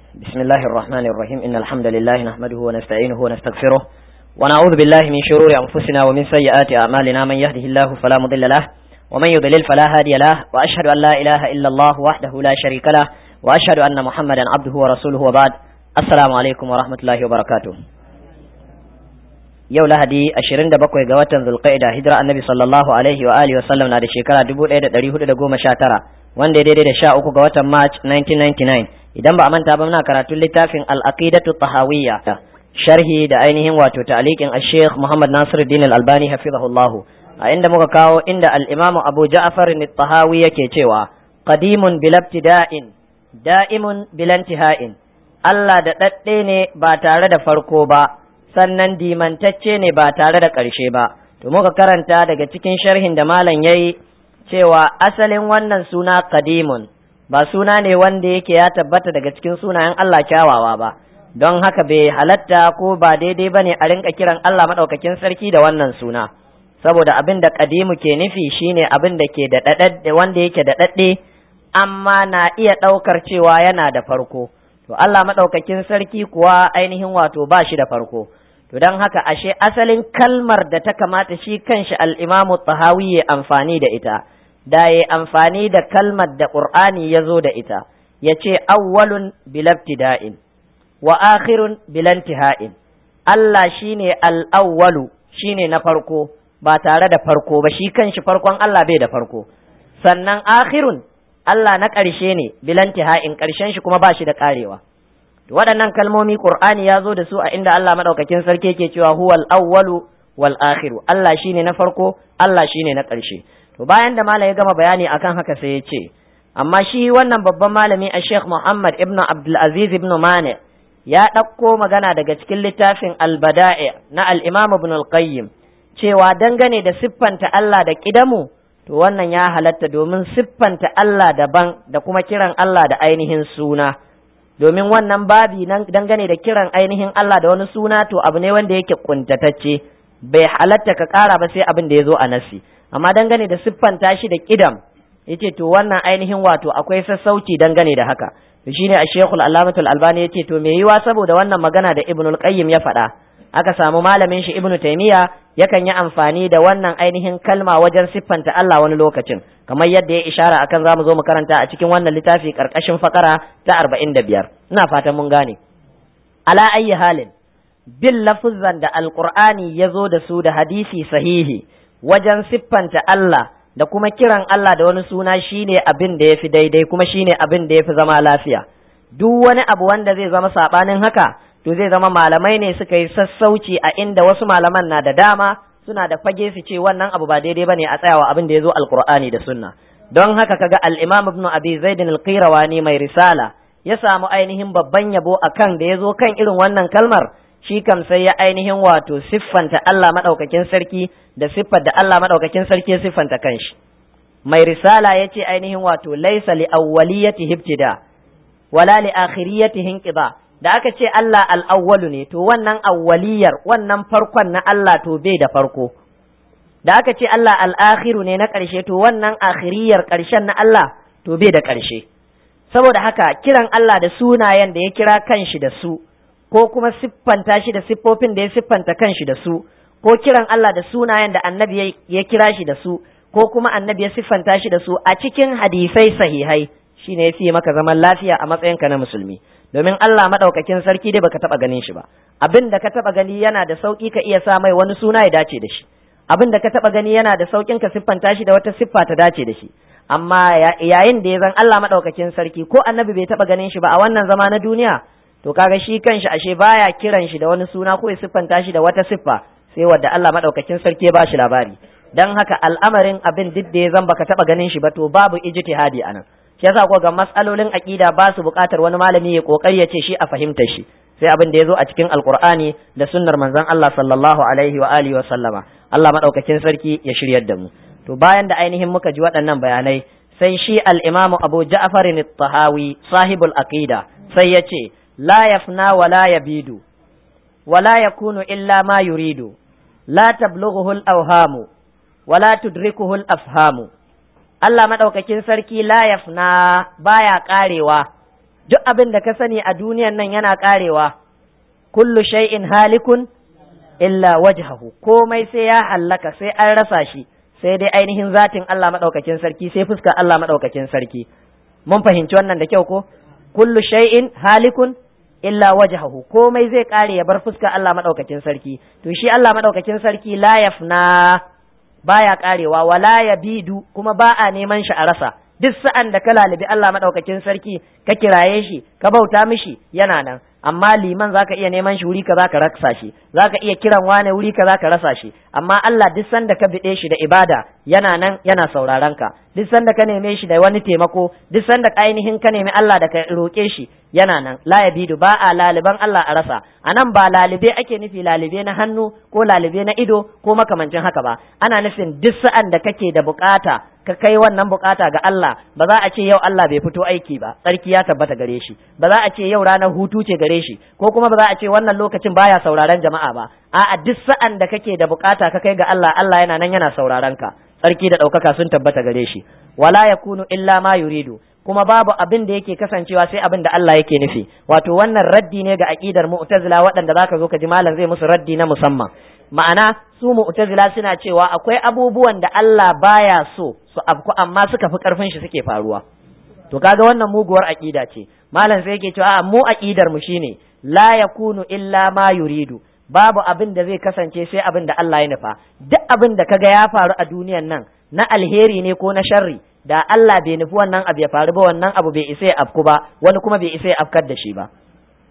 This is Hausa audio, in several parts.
بسم الله الرحمن الرحيم إن الحمد لله نحمده ونستعينه ونستغفره ونعوذ بالله من شرور أنفسنا ومن سيئات أعمالنا من يهده الله فلا مضل له ومن يضلل فلا هادي له وأشهد أن لا إله إلا الله وحده لا شريك له وأشهد أن محمدا عبده ورسوله وبعد السلام عليكم ورحمة الله وبركاته yau lahadi 27 ga watan zulqa'ida hijira annabi sallallahu alaihi wa alihi wa sallam na da shekara 1419 wanda ya daidai da 13 ga watan march 1999 idan ba a manta ba muna karatun littafin al-aqidatu tahawiyya sharhi da ainihin wato ta'liqin al-sheikh Muhammad Nasiruddin al-Albani hafizahullahu a inda muka kawo inda al-imam Abu Ja'far al-Tahawi yake cewa qadimun bil ibtida'in da'imun bil intiha'in Allah da dadde ne ba tare da farko ba sannan dimantacce ne ba tare da ƙarshe ba to muka karanta daga cikin sharhin da malam yayi cewa asalin wannan suna qadimun ba suna ne wanda yake ya tabbata daga cikin sunayen Allah kyawawa ba don haka bai halatta ko ba daidai ba ne a rinka kiran Allah maɗaukakin sarki da wannan suna saboda abin da kadimu ke nufi shine abin da ke da wanda yake da daɗe amma na iya ɗaukar cewa yana da farko to Allah maɗaukakin sarki kuwa ainihin wato ba shi da farko to don haka ashe asalin kalmar da ta kamata shi kanshi al'imamu tahawi ya amfani da ita da ya amfani da kalmar da ƙur'ani ya zo da ita ya ce awwalun bilabtida'in wa akhirun bilantiha'in Allah shine al'awwalu shine na farko ba tare da farko ba shi kanshi farkon Allah bai da farko sannan akhirun Allah na ƙarshe ne bilantiha'in ƙarshen shi kuma ba shi da ƙarewa waɗannan kalmomi Qur'ani ya zo da su a inda Allah madaukakin sarki yake cewa huwal awwalu wal akhiru Allah shine na farko Allah shine na ƙarshe to bayan da malam ya gama bayani akan haka sai ya ce amma shi wannan babban malami a Sheikh Muhammad ibn Abdul Aziz ibn Mani ya ɗauko magana daga cikin littafin Al-Bada'i na al-Imam Ibn al-Qayyim cewa dangane da siffanta Allah da kidamu to wannan ya halatta domin siffanta Allah daban da kuma kiran Allah da ainihin suna domin wannan babi nan dangane da kiran ainihin Allah da wani suna to abu ne wanda yake kuntatacce bai halatta ka ƙara ba sai abin da ya zo a nasi amma dangane da siffanta shi da kidam yace to wannan ainihin wato akwai sassauci dangane da haka to shine a Sheikhul Allamatul Albani yace to me yiwa saboda wannan magana da Ibnul Qayyim ya faɗa aka samu malamin shi Ibn Taymiya yakan yi amfani da wannan ainihin kalma wajen siffanta Allah wani lokacin kamar yadda ya ishara akan zamu zo mu karanta a cikin wannan littafi karkashin fakara ta 45 ina fatan mun gane ala ayyi halin bin lafuzan da alqur'ani ya zo da su da hadisi sahihi wajen siffanta Allah da kuma kiran Allah da wani suna shine abin da yafi daidai kuma shine abin da yafi zama lafiya duk wani abu wanda zai zama sabanin haka to zai zama malamai ne suka yi sassauci a inda wasu malaman na da dama suna da fage su ce wannan abu ba daidai bane a tsayawa abin da ya zo alqur'ani da sunna don haka kaga al-imam ibn abi zaid al-qirawani mai risala ya samu ainihin babban yabo akan da ya zo kan irin wannan kalmar shi kam sai ya ainihin wato siffanta Allah madaukakin sarki da siffar da Allah madaukakin sarki ya siffanta kanshi mai risala ya ce ainihin wato laisa li awwaliyati ibtida wala li akhiriyati inqida da aka ce Allah al'awwalu ne, to wannan awwaliyar wannan farkon na Allah to bai da farko, da aka ce Allah al'akhiru ne na ƙarshe to wannan akhiriyar ƙarshen na Allah to bai da ƙarshe. Saboda haka kiran Allah da sunayen da ya kira kanshi da su, ko kuma siffanta shi da siffofin da ya siffanta kanshi da su, ko kiran Allah da sunayen da annabi ya kira shi da su, ko kuma annabi ya siffanta shi da su a cikin hadisai sahihai, shine ya fiye maka zaman lafiya a matsayinka na musulmi. domin Allah maɗaukakin sarki dai baka taɓa ganin shi ba abin da ka taɓa gani yana da sauƙi ka iya sa mai wani suna ya dace da shi abin da ka taɓa gani yana da sauƙin ka siffanta shi da wata siffa ta dace da shi amma yayin da ya zan Allah maɗaukakin sarki ko annabi bai taɓa ganin shi ba a wannan zama na duniya to kaga shi kanshi ashe baya kiran shi da wani suna ko ya siffanta shi da wata siffa sai wadda Allah maɗaukakin sarki ya ba shi labari dan haka al'amarin abin duk da ya zan baka taɓa ganin shi ba to babu ijtihadi anan shi yasa ko ga matsalolin aqida ba su buƙatar wani malami ya kokari ya ce shi a fahimta shi sai abin da ya zo a cikin alqur'ani da sunnar manzon Allah sallallahu alaihi wa alihi wa sallama Allah madaukakin sarki ya shiryar da mu to bayan da ainihin muka ji waɗannan bayanai sai shi al-imamu Abu Ja'far at-Tahawi sahibul aqida sai ya ce la yafna wa la yabidu wa la yakunu illa ma yuridu la tablughuhu al-awhamu wa la tudrikuhu al-afhamu Allah maɗaukakin sarki la yafna baya ƙarewa duk abin da ka sani a duniyan nan yana karewa kullu shay'in halikun illa wajhahu komai sai ya hallaka sai an rasa shi sai dai ainihin zatin Allah madaukakin sarki sai fuskar Allah madaukakin sarki mun fahimci wannan da kyau ko kullu shay'in halikun illa wajhahu komai zai kare ya bar fuskar Allah madaukakin sarki to shi Allah madaukakin sarki la yafna baya karewa wala yabidu kuma ba a neman shi a rasa duk sa'an da ka lalibi Allah madaukakin sarki ka kiraye shi ka bauta mishi yana nan amma liman zaka iya neman shi wuri kaza ka rasa shi zaka iya kiran wane wuri kaza ka rasa shi amma Allah duk sanda ka bide shi da ibada yana nan yana sauraron ka duk sanda ka neme shi da wani taimako duk sanda ainihin ka nemi Allah da ka roke shi yana nan la yabidu ba a laliban Allah a rasa anan ba lalibe ake nufi lalibe na hannu ko lalibe na ido ko makamancin haka ba ana nufin duk sa'an da kake da bukata ka kai wannan bukata ga Allah ba za a ce yau Allah bai fito aiki ba tsarki ya tabbata gare shi ba za a ce yau ranar hutu ce gare shi ko kuma ba za a ce wannan lokacin baya sauraron jama'a ba a'a duk sa'an da kake da bukata ka kai ga Allah Allah yana nan yana sauraron ka tsarki da ɗaukaka sun tabbata gare shi wala yakunu illa ma yuridu kuma babu abin da yake kasancewa sai abin da Allah yake nufi wato wannan raddi ne ga aqidar mu'tazila waɗanda zaka zo ka ji malam zai musu raddi na musamman ma'ana su mu'tazila suna cewa akwai abubuwan da Allah baya so su afku amma suka fi karfin shi suke faruwa to kaga wannan muguwar aqida ce malam sai yake cewa a mu aqidar mu shine la yakunu illa ma yuridu babu abin da zai kasance sai abin da Allah ya nufa duk abin da kaga ya faru a duniyan nan na alheri ne ko na sharri da Allah bai nufi wannan abu ya faru ba wannan abu bai isa ya afku ba wani kuma bai isa ya afkar da shi ba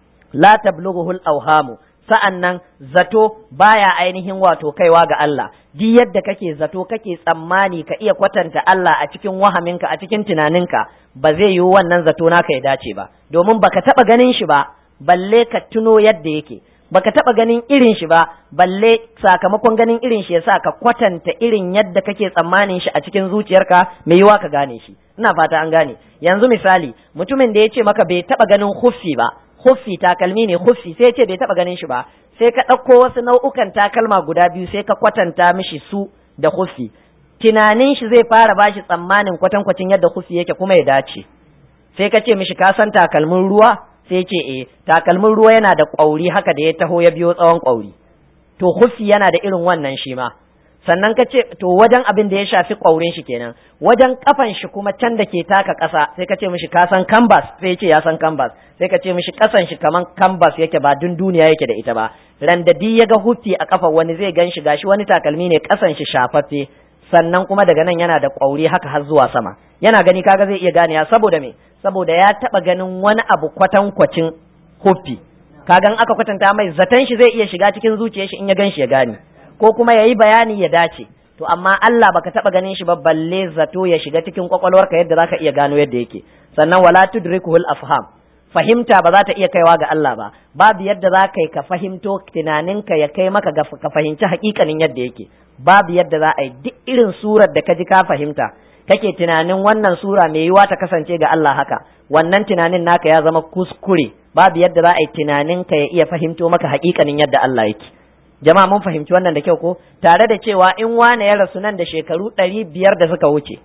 la tablughuhul awhamu sa'an nan zato baya ainihin wato kaiwa ga Allah duk yadda kake zato kake tsammani ka iya kwatanta Allah a cikin wahaminka a cikin tunaninka ba zai yiwu wannan zato naka ya dace ba domin baka taba ganin shi ba balle ka tuno yadda yake baka taba ganin irin shi ba balle sakamakon ganin irin shi yasa ka kwatanta irin yadda kake tsammanin shi a cikin zuciyarka mai yiwa ka gane shi ina fata an gane yanzu misali mutumin da ya ce maka bai taba ganin huffi ba huffi takalmi ne huffi sai ya ce bai taba ganin shi ba sai ka ɗauko wasu nau'ukan takalma guda biyu sai ka kwatanta mishi su da huffi tunanin shi zai fara bashi tsammanin kwatankwacin yadda huffi yake kuma ya dace sai ka ce mishi ka san takalmin ruwa sai ce eh takalmin ruwa yana da ƙwauri haka da ya taho ya biyo tsawon ƙwauri to huffi yana da irin wannan shi ma sannan ka ce to wajen abin da ya shafi ƙwaurin shi kenan wajen kafan shi kuma can da ke taka ƙasa sai ka ce mishi ka san canvas sai ce ya san canvas sai ka ce mishi ƙasan shi kaman canvas yake ba dun duniya yake da ita ba randadi ya ga huffi a kafa wani zai gan shi gashi wani takalmi ne ƙasan shi shafaffe sannan kuma daga nan yana da ƙwauri haka har zuwa sama yana gani kaga zai iya ganewa saboda me saboda ya taɓa ganin wani abu kwatankwacin huffi kagan aka kwatanta mai zaton shi zai iya shiga cikin zuciyar shi in ya gan shi ya gane ko kuma ya yi bayani ya dace to amma Allah baka taba ganin shi ba balle zato ya shiga cikin kwakwalwarka yadda zaka iya gano yadda yake sannan wala tudrikuhul afham fahimta ba za ta iya kaiwa ga Allah ba babu yadda za ka yi ka fahimto tunaninka ya kai maka ga ka fahimci hakikanin yadda yake babu yadda za a yi duk irin surar da ka ji ka fahimta kake tunanin wannan sura mai yiwa ta kasance ga Allah haka wannan tunanin naka ya zama kuskure babu yadda za a yi tunaninka ya iya fahimto maka hakikanin yadda Allah yake jama'a mun fahimci wannan da kyau ko tare da cewa in wane ya rasu nan da shekaru ɗari biyar da suka wuce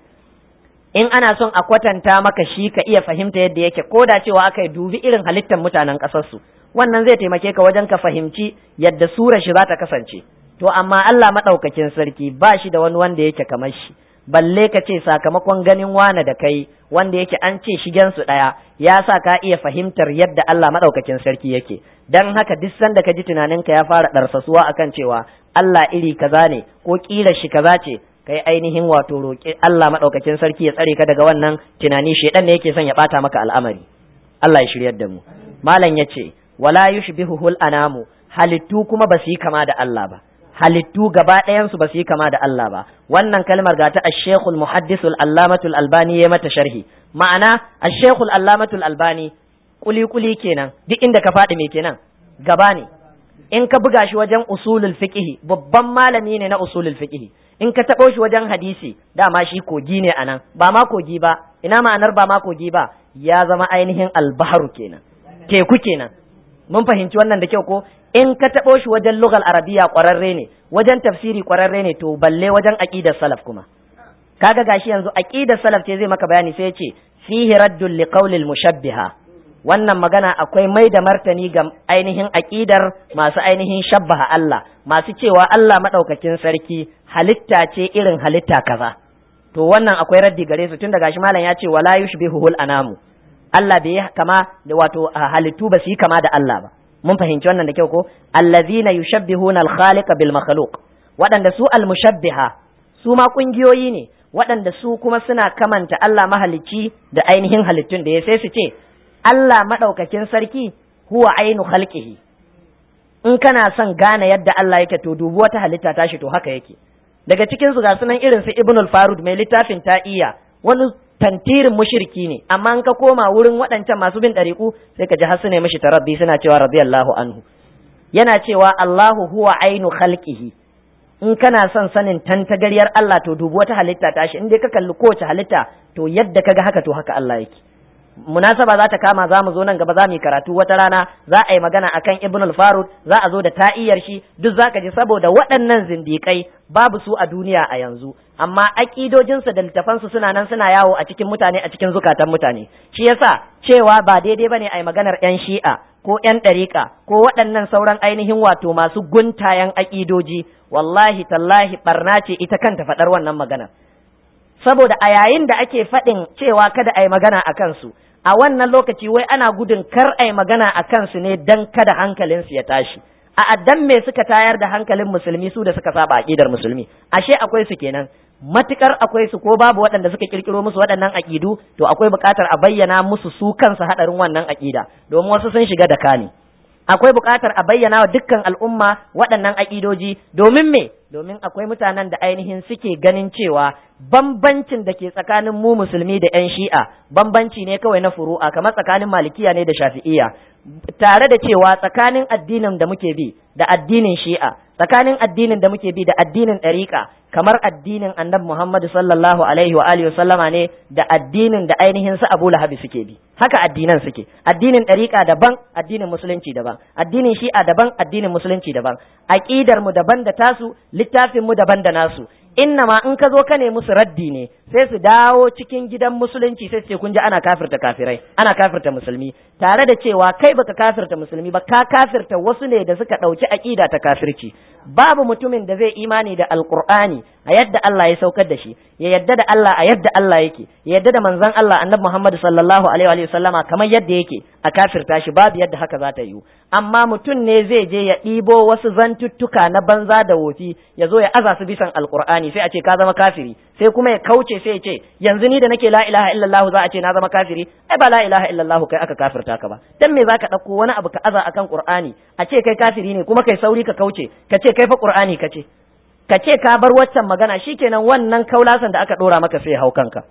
in ana son a kwatanta maka shi ka iya fahimta yadda yake ko da cewa aka yi dubi irin halittar mutanen ƙasarsu wannan zai taimake ka wajen ka fahimci yadda surar shi za ta kasance to amma Allah maɗaukakin sarki ba shi da wani wanda yake kamar shi balle ka ce sakamakon ganin wane da kai wanda yake an ce shigen su ɗaya ya sa ka iya fahimtar yadda Allah maɗaukakin sarki yake dan haka duk sanda ka ji tunaninka ya fara ɗarsasuwa akan cewa Allah iri kaza ne ko ƙila shi kaza ce kai ainihin wato roƙi Allah maɗaukakin sarki ya tsare ka daga wannan tunani shedan ne yake son ya ɓata maka al'amari Allah ya shiryar da mu malam ya ce wala yushbihuhul anamu halittu kuma ba su yi kama da Allah ba halittu gaba ɗayansu ba su yi kama da Allah ba wannan kalmar ga ta ash-shaykhul muhaddisul allamatul albani ya mata sharhi ma'ana ash-shaykhul allamatul albani kuli kuli kenan duk inda ka faɗi me kenan gaba ne in ka buga shi wajen usulul fiqh babban malami ne na usulul fiqh in ka taɓo shi wajen hadisi dama shi kogi ne anan ba ma kogi ba ina ma'anar ba ma kogi ba ya zama ainihin albaharu kenan teku kenan mun fahimci wannan da kyau ko in ka taɓo shi wajen lugal arabiya ƙwararre ne wajen tafsiri ƙwararre ne to balle wajen aqidar salaf kuma kaga gashi yanzu aqidar salaf ce zai maka bayani sai ya ce fihi raddul liqaulil mushabbiha wannan magana akwai mai da martani ga ainihin aƙidar masu ainihin shabbaha Allah masu cewa Allah maɗaukakin sarki halitta ce irin halitta kaza to wannan akwai raddi gare su tun daga shi malam ya ce wala yushbihuhul anamu Allah bai kama da wato halittu ba su yi kama da Allah ba mun fahimci wannan da kyau ko allazina yushabbihuna al-khaliqa bil makhluq waɗanda su al-mushabbiha su ma kungiyoyi ne waɗanda su kuma suna kamanta Allah mahalicci da ainihin halittun da ya sai su ce Allah maɗaukakin sarki huwa ainu khalqihi in kana son gane yadda Allah yake to dubi wata halitta tashi to haka yake daga cikin su ga sunan irin su Ibn al-Farud mai littafin ta'iya wani tantirin mushriki ne amma in ka koma wurin waɗancan masu bin ɗariƙu sai ka ji har ne mishi tarabbi suna cewa radiyallahu anhu yana cewa Allahu huwa ainu khalqihi in kana son sanin tantagaryar Allah to dubi wata halitta tashi in dai ka kalli kowace halitta to yadda kaga haka to haka Allah yake munasaba za ta kama za mu zo nan gaba za mu yi karatu wata rana za a yi magana akan ibn al-farud za a zo da ta'iyar shi duk zaka ji saboda waɗannan zindikai babu su a duniya a yanzu amma aƙidojinsu da littafansu suna nan suna yawo a cikin mutane a cikin zukatan mutane shi yasa cewa ba daidai bane a yi maganar yan shi'a ko yan ɗariƙa ko waɗannan sauran ainihin wato masu guntayen aƙidoji wallahi tallahi barna ce ita kanta faɗar wannan maganar saboda a yayin da ake faɗin cewa kada a yi magana a kansu a wannan lokaci wai ana gudun kar a yi magana a kansu ne dan kada hankalinsu ya tashi a addan me suka tayar da hankalin musulmi su da suka saba aqidar musulmi ashe akwai su kenan matukar akwai su ko babu waɗanda suka kirkiro musu waɗannan aqidu to akwai buƙatar a bayyana musu su kansu hadarin wannan aqida domin wasu sun shiga da kani akwai buƙatar a bayyana wa dukkan al'umma waɗannan aƙidoji domin me domin akwai mutanen da ainihin suke ganin cewa bambancin da ke tsakanin mu musulmi da 'yan shi'a bambanci ne kawai na furu'a kamar tsakanin malikiya ne da shafi'iya tare da cewa tsakanin addinin da muke bi da addinin shi'a tsakanin addinin da muke bi da addinin ɗariƙa kamar addinin annabi Muhammadu sallallahu alaihi wa alihi sallama ne da addinin da ainihin su Abu Lahabi suke bi haka addinan suke addinin ɗariƙa daban addinin musulunci daban addinin shi'a daban addinin musulunci daban aqidar mu daban da tasu littafin mu daban da nasu innama in ka zo ka ne musu raddi ne sai su dawo cikin gidan musulunci sai su ce kun ji ana kafirta kafirai ana kafirta musulmi tare da cewa kai baka kafirta musulmi ba ka kafirta wasu ne da suka ɗauki aƙida ta kafirci babu mutumin da zai imani da alqur'ani a yadda Allah ya saukar da shi ya yadda da Allah a yadda Allah yake ya yadda da manzon Allah annabi Muhammad sallallahu alaihi wa sallama kamar yadda yake a kafirta shi babu yadda haka za ta yiwu amma mutum ne zai je ya ɗibo wasu zantuttuka na banza da wofi ya zo ya aza su bisan alqur'ani sai a ce ka zama kafiri sai kuma ya kauce sai ya ce yanzu ni da nake la ilaha illallah za a ce na zama kafiri ai ba la ilaha illallah kai aka kafirta ka ba dan me zaka dauko wani abu ka aza akan qur'ani a ce kai kafiri ne kuma kai sauri ka kauce ka ce kai fa qur'ani ka ce ka ce ka bar waccan magana shikenan wannan kaulasan da aka dora maka sai hau kanka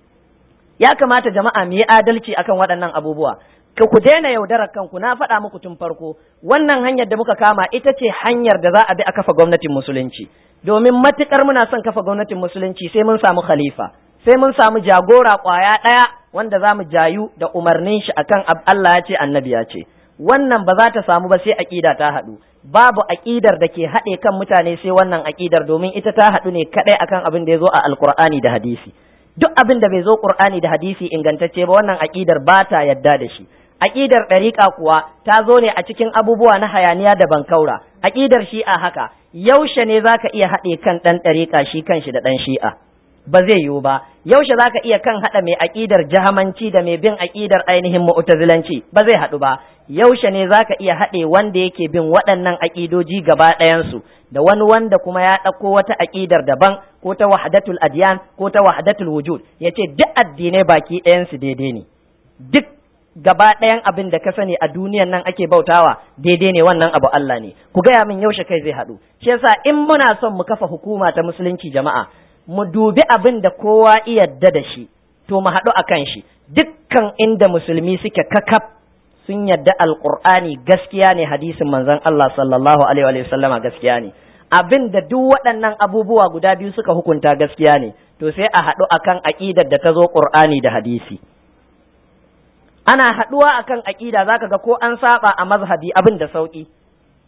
ya kamata jama'a mu yi adalci akan waɗannan abubuwa ka ku daina yaudarar kanku na faɗa muku tun farko wannan hanyar da muka kama ita ce hanyar da za a bi a kafa gwamnatin musulunci domin matukar muna son kafa gwamnatin musulunci sai mun samu khalifa sai mun samu jagora kwaya ɗaya wanda za mu jayu da umarnin shi akan Allah ya ce annabi ya ce wannan ba za ta samu ba sai aƙida ta haɗu babu aƙidar da ke haɗe kan mutane sai wannan aƙidar domin ita ta haɗu ne kaɗai akan abin da ya zo a alkur'ani da hadisi duk abin da bai zo qur'ani da hadisi ingantacce ba wannan aƙidar ba ta yadda da shi aƙidar ɗariƙa kuwa ta zo ne a cikin abubuwa na hayaniya da bankaura aƙidar shi'a haka yaushe ne zaka iya haɗe kan ɗan ɗariƙa shi kanshi da ɗan shi'a ba zai yiwu ba yaushe zaka iya kan haɗa mai aƙidar jahamanci da mai bin aƙidar ainihin mu'tazilanci ba zai haɗu ba yaushe ne zaka iya haɗe wanda yake bin waɗannan aƙidoji gaba ɗayansu da wani wanda kuma ya ɗauko wata aƙidar daban ko ta wahdatul adyan ko ta wahdatul wujud yace duk addinai baki ɗayansu daidai ne duk gaba ɗayan abin da ka sani a duniyan nan ake bautawa daidai ne wannan abu Allah ne ku gaya min yaushe kai zai haɗu shi yasa in muna son mu kafa hukuma ta musulunci jama'a mu dubi abin da kowa yadda da shi to mu haɗu a kan shi dukkan inda musulmi suke kakaf sun yadda alƙur'ani gaskiya ne hadisin manzon Allah sallallahu alaihi wa sallama gaskiya ne abin da duk waɗannan abubuwa guda biyu suka hukunta gaskiya ne to sai a haɗu akan aƙidar da ta zo ƙur'ani da hadisi ana haɗuwa akan aƙida zaka ga ko an saba a mazhabi abin da sauƙi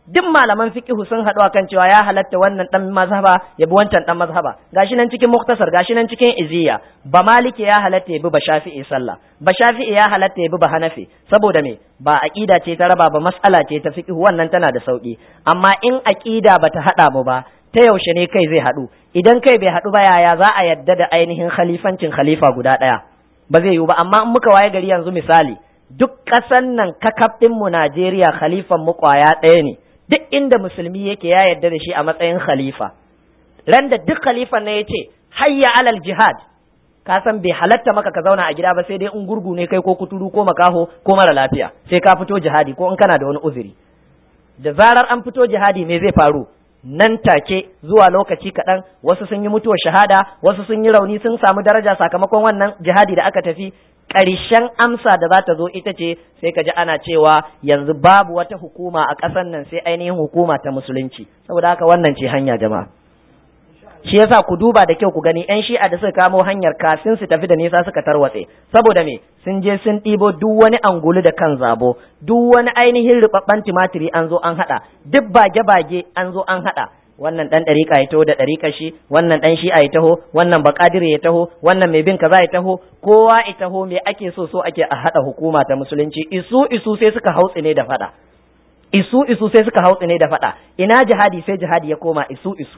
duk malaman fiqhu sun haɗu akan cewa ya halatta wannan dan mazhaba ya bi wancan dan mazhaba gashi nan cikin muktasar gashi nan cikin iziya ba maliki ya halatta ya bi ba shafi'i sallah ba shafi'i ya halatta ya bi ba hanafi saboda me ba aqida ce ta raba ba mas'ala ce ta fiqhu wannan tana da sauki amma in aqida bata hada mu ba ta yaushe ne kai zai haɗu idan kai bai haɗu ba yaya za a yadda da ainihin khalifancin khalifa guda ɗaya ba zai yiwu ba amma in muka waye gari yanzu misali duk ƙasan nan kakaf mu Najeriya khalifan mu ƙwaya ɗaya ne duk inda musulmi yake ya yarda da shi a matsayin khalifa ran da duk khalifan na yace hayya alal jihad ka san bai halatta maka ka zauna a gida ba sai dai in gurgu ne kai ko kuturu ko makaho ko mara lafiya sai ka fito jihadi ko in kana da wani uzuri da zarar an fito jihadi me zai faru nan take zuwa lokaci kaɗan wasu sun yi mutuwar shahada wasu sun yi rauni sun samu daraja sakamakon wannan jihadi da aka tafi ƙarshen amsa da za ta zo ita ce sai ka ji ana cewa yanzu babu wata hukuma a ƙasar nan sai ainihin hukuma ta musulunci saboda haka wannan ce hanya jama'a shi yasa ku duba da kyau ku gani yan shi'a da suka kamo hanyar kafin su tafi da nisa suka tarwatse saboda me sun je sun ɗibo duk wani angulu da kan zabo duk wani ainihin rubabban tumatiri an zo an haɗa duk bage-bage an zo an haɗa wannan dan ɗariƙa ya taho da ɗariƙa shi wannan dan shi'a ya taho wannan baƙadire ya taho wannan mai bin kaza ya taho kowa ya taho me ake so so ake a haɗa hukuma ta musulunci isu isu sai suka hautsi ne da faɗa isu isu sai suka hautsi ne da faɗa ina jihadi sai jihadi ya koma isu isu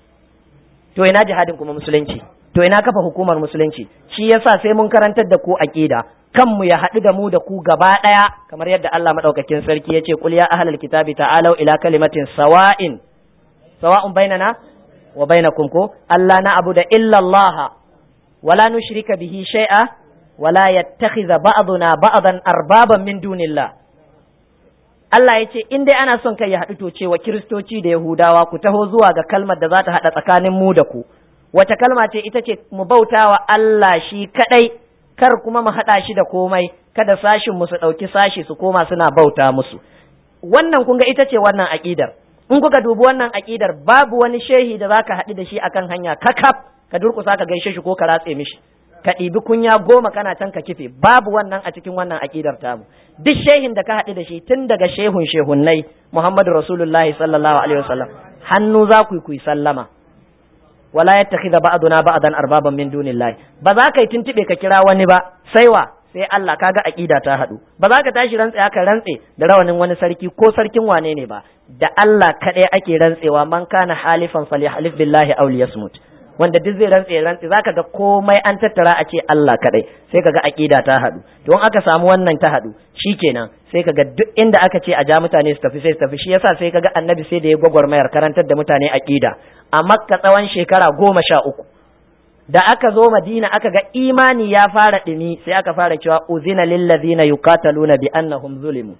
to ina jihadin kuma musulunci to ina kafa hukumar musulunci shi yasa sai mun karantar da ku aqida kanmu ya haɗu da mu da ku gaba ɗaya kamar yadda Allah madaukakin sarki yace qul ya ahlal kitabi ta'alu ila kalimatin sawa'in sawa'un bainana wa bainakum ko Allah na abu da illa Allah wala nushrika bihi shay'a wala yattakhidha ba'duna ba'dan arbaban min dunillah Allah ya ce in dai ana son kai ya haɗu to cewa kiristoci da yahudawa ku taho zuwa ga kalmar da za ta haɗa tsakanin mu da ku wace kalma ce ita ce mu bautawa Allah shi kadai kar kuma mu haɗa shi da komai kada sashin mu su ɗauki sashi su koma suna bauta musu wannan kun ga ita ce wannan aƙidar in kuka dubi wannan aƙidar babu wani shehi da zaka haɗu da shi akan hanya kakaf ka durƙusa ka gaishe shi ko ka ratse mishi ka ɗibi kunya goma kana can ka kife babu wannan a cikin wannan aƙidar tamu duk shehin da ka haɗu da shi tun daga shehun shehunnai Muhammadu Rasulullahi sallallahu alaihi wasallam hannu za ku yi sallama wala yattakhidha ba'duna ba'dan arbaban min dunillahi ba za ka yi tuntube ka kira wani ba sai wa sai Allah kaga aqida ta haɗu ba za ka tashi rantse aka rantse da rawanin wani sarki ko sarkin wane ne ba da Allah kaɗai ake rantsewa man kana halifan falyahlif billahi aw liyasmut wanda duk zai rantse rantse zaka ga komai an tattara a ce Allah kadai sai kaga aqida ta hadu to in aka samu wannan ta hadu shikenan sai kaga duk inda aka ce a ja mutane su tafi sai su tafi shi yasa sai kaga annabi sai da ya gwagwarmayar karantar da mutane aqida a makka tsawon shekara goma sha uku da aka zo madina aka ga imani ya fara ɗumi sai aka fara cewa uzina lillazina yuqataluna bi annahum zulimu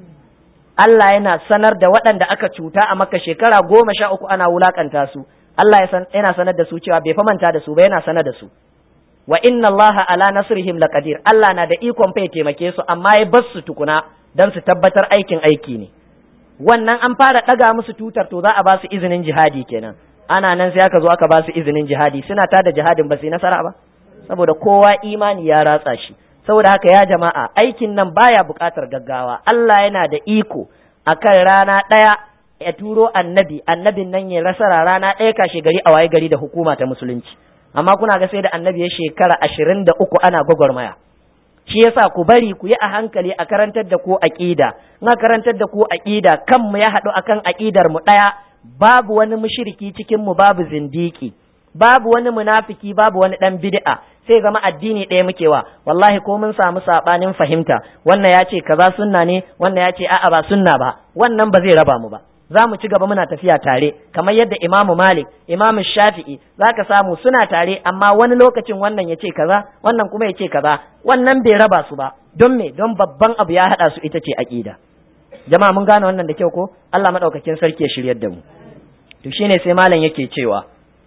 Allah yana sanar da waɗanda aka cuta a makka shekara goma sha uku ana wulakanta su Allah yana sanar da su cewa bai fa manta da su ba yana sanar da su wa inna Allah ala nasrihim laqadir Allah na da ikon fa ya taimake su amma ya bar su tukuna dan su tabbatar aikin aiki ne wannan an fara daga musu tutar to za a ba su izinin jihadi kenan ana nan sai aka zo aka ba su izinin jihadi suna ta da jihadin ba su nasara ba saboda kowa imani ya ratsa shi saboda haka ya jama'a aikin nan baya buƙatar gaggawa Allah yana da iko akan rana ɗaya ya turo annabi annabin nan ya rasara rana ɗaya kashe gari a waye gari da hukuma ta musulunci amma kuna ga sai da annabi ya shekara ashirin da uku ana gwagwarmaya shi yasa ku bari ku yi a hankali a karantar da ku aqida in karantar da ku aqida kanmu ya haɗu akan aqidar mu ɗaya babu wani mushriki cikin mu babu zindiki babu wani munafiki babu wani dan bid'a sai zama addini ɗaya muke wa wallahi ko mun samu sabanin fahimta wannan ya ce kaza sunna ne wannan ya ce a'a ba sunna ba wannan ba zai raba mu ba za mu ci gaba muna tafiya tare kamar yadda imamu malik imamu shafi'i za ka samu suna tare amma wani lokacin wannan ya ce kaza wannan kuma ya ce kaza wannan bai raba su ba don me don babban abu ya haɗa su ita ce aƙida jama'a mun gane wannan da kyau ko Allah madaukakin sarki ya shiryar da mu to shine sai malam yake cewa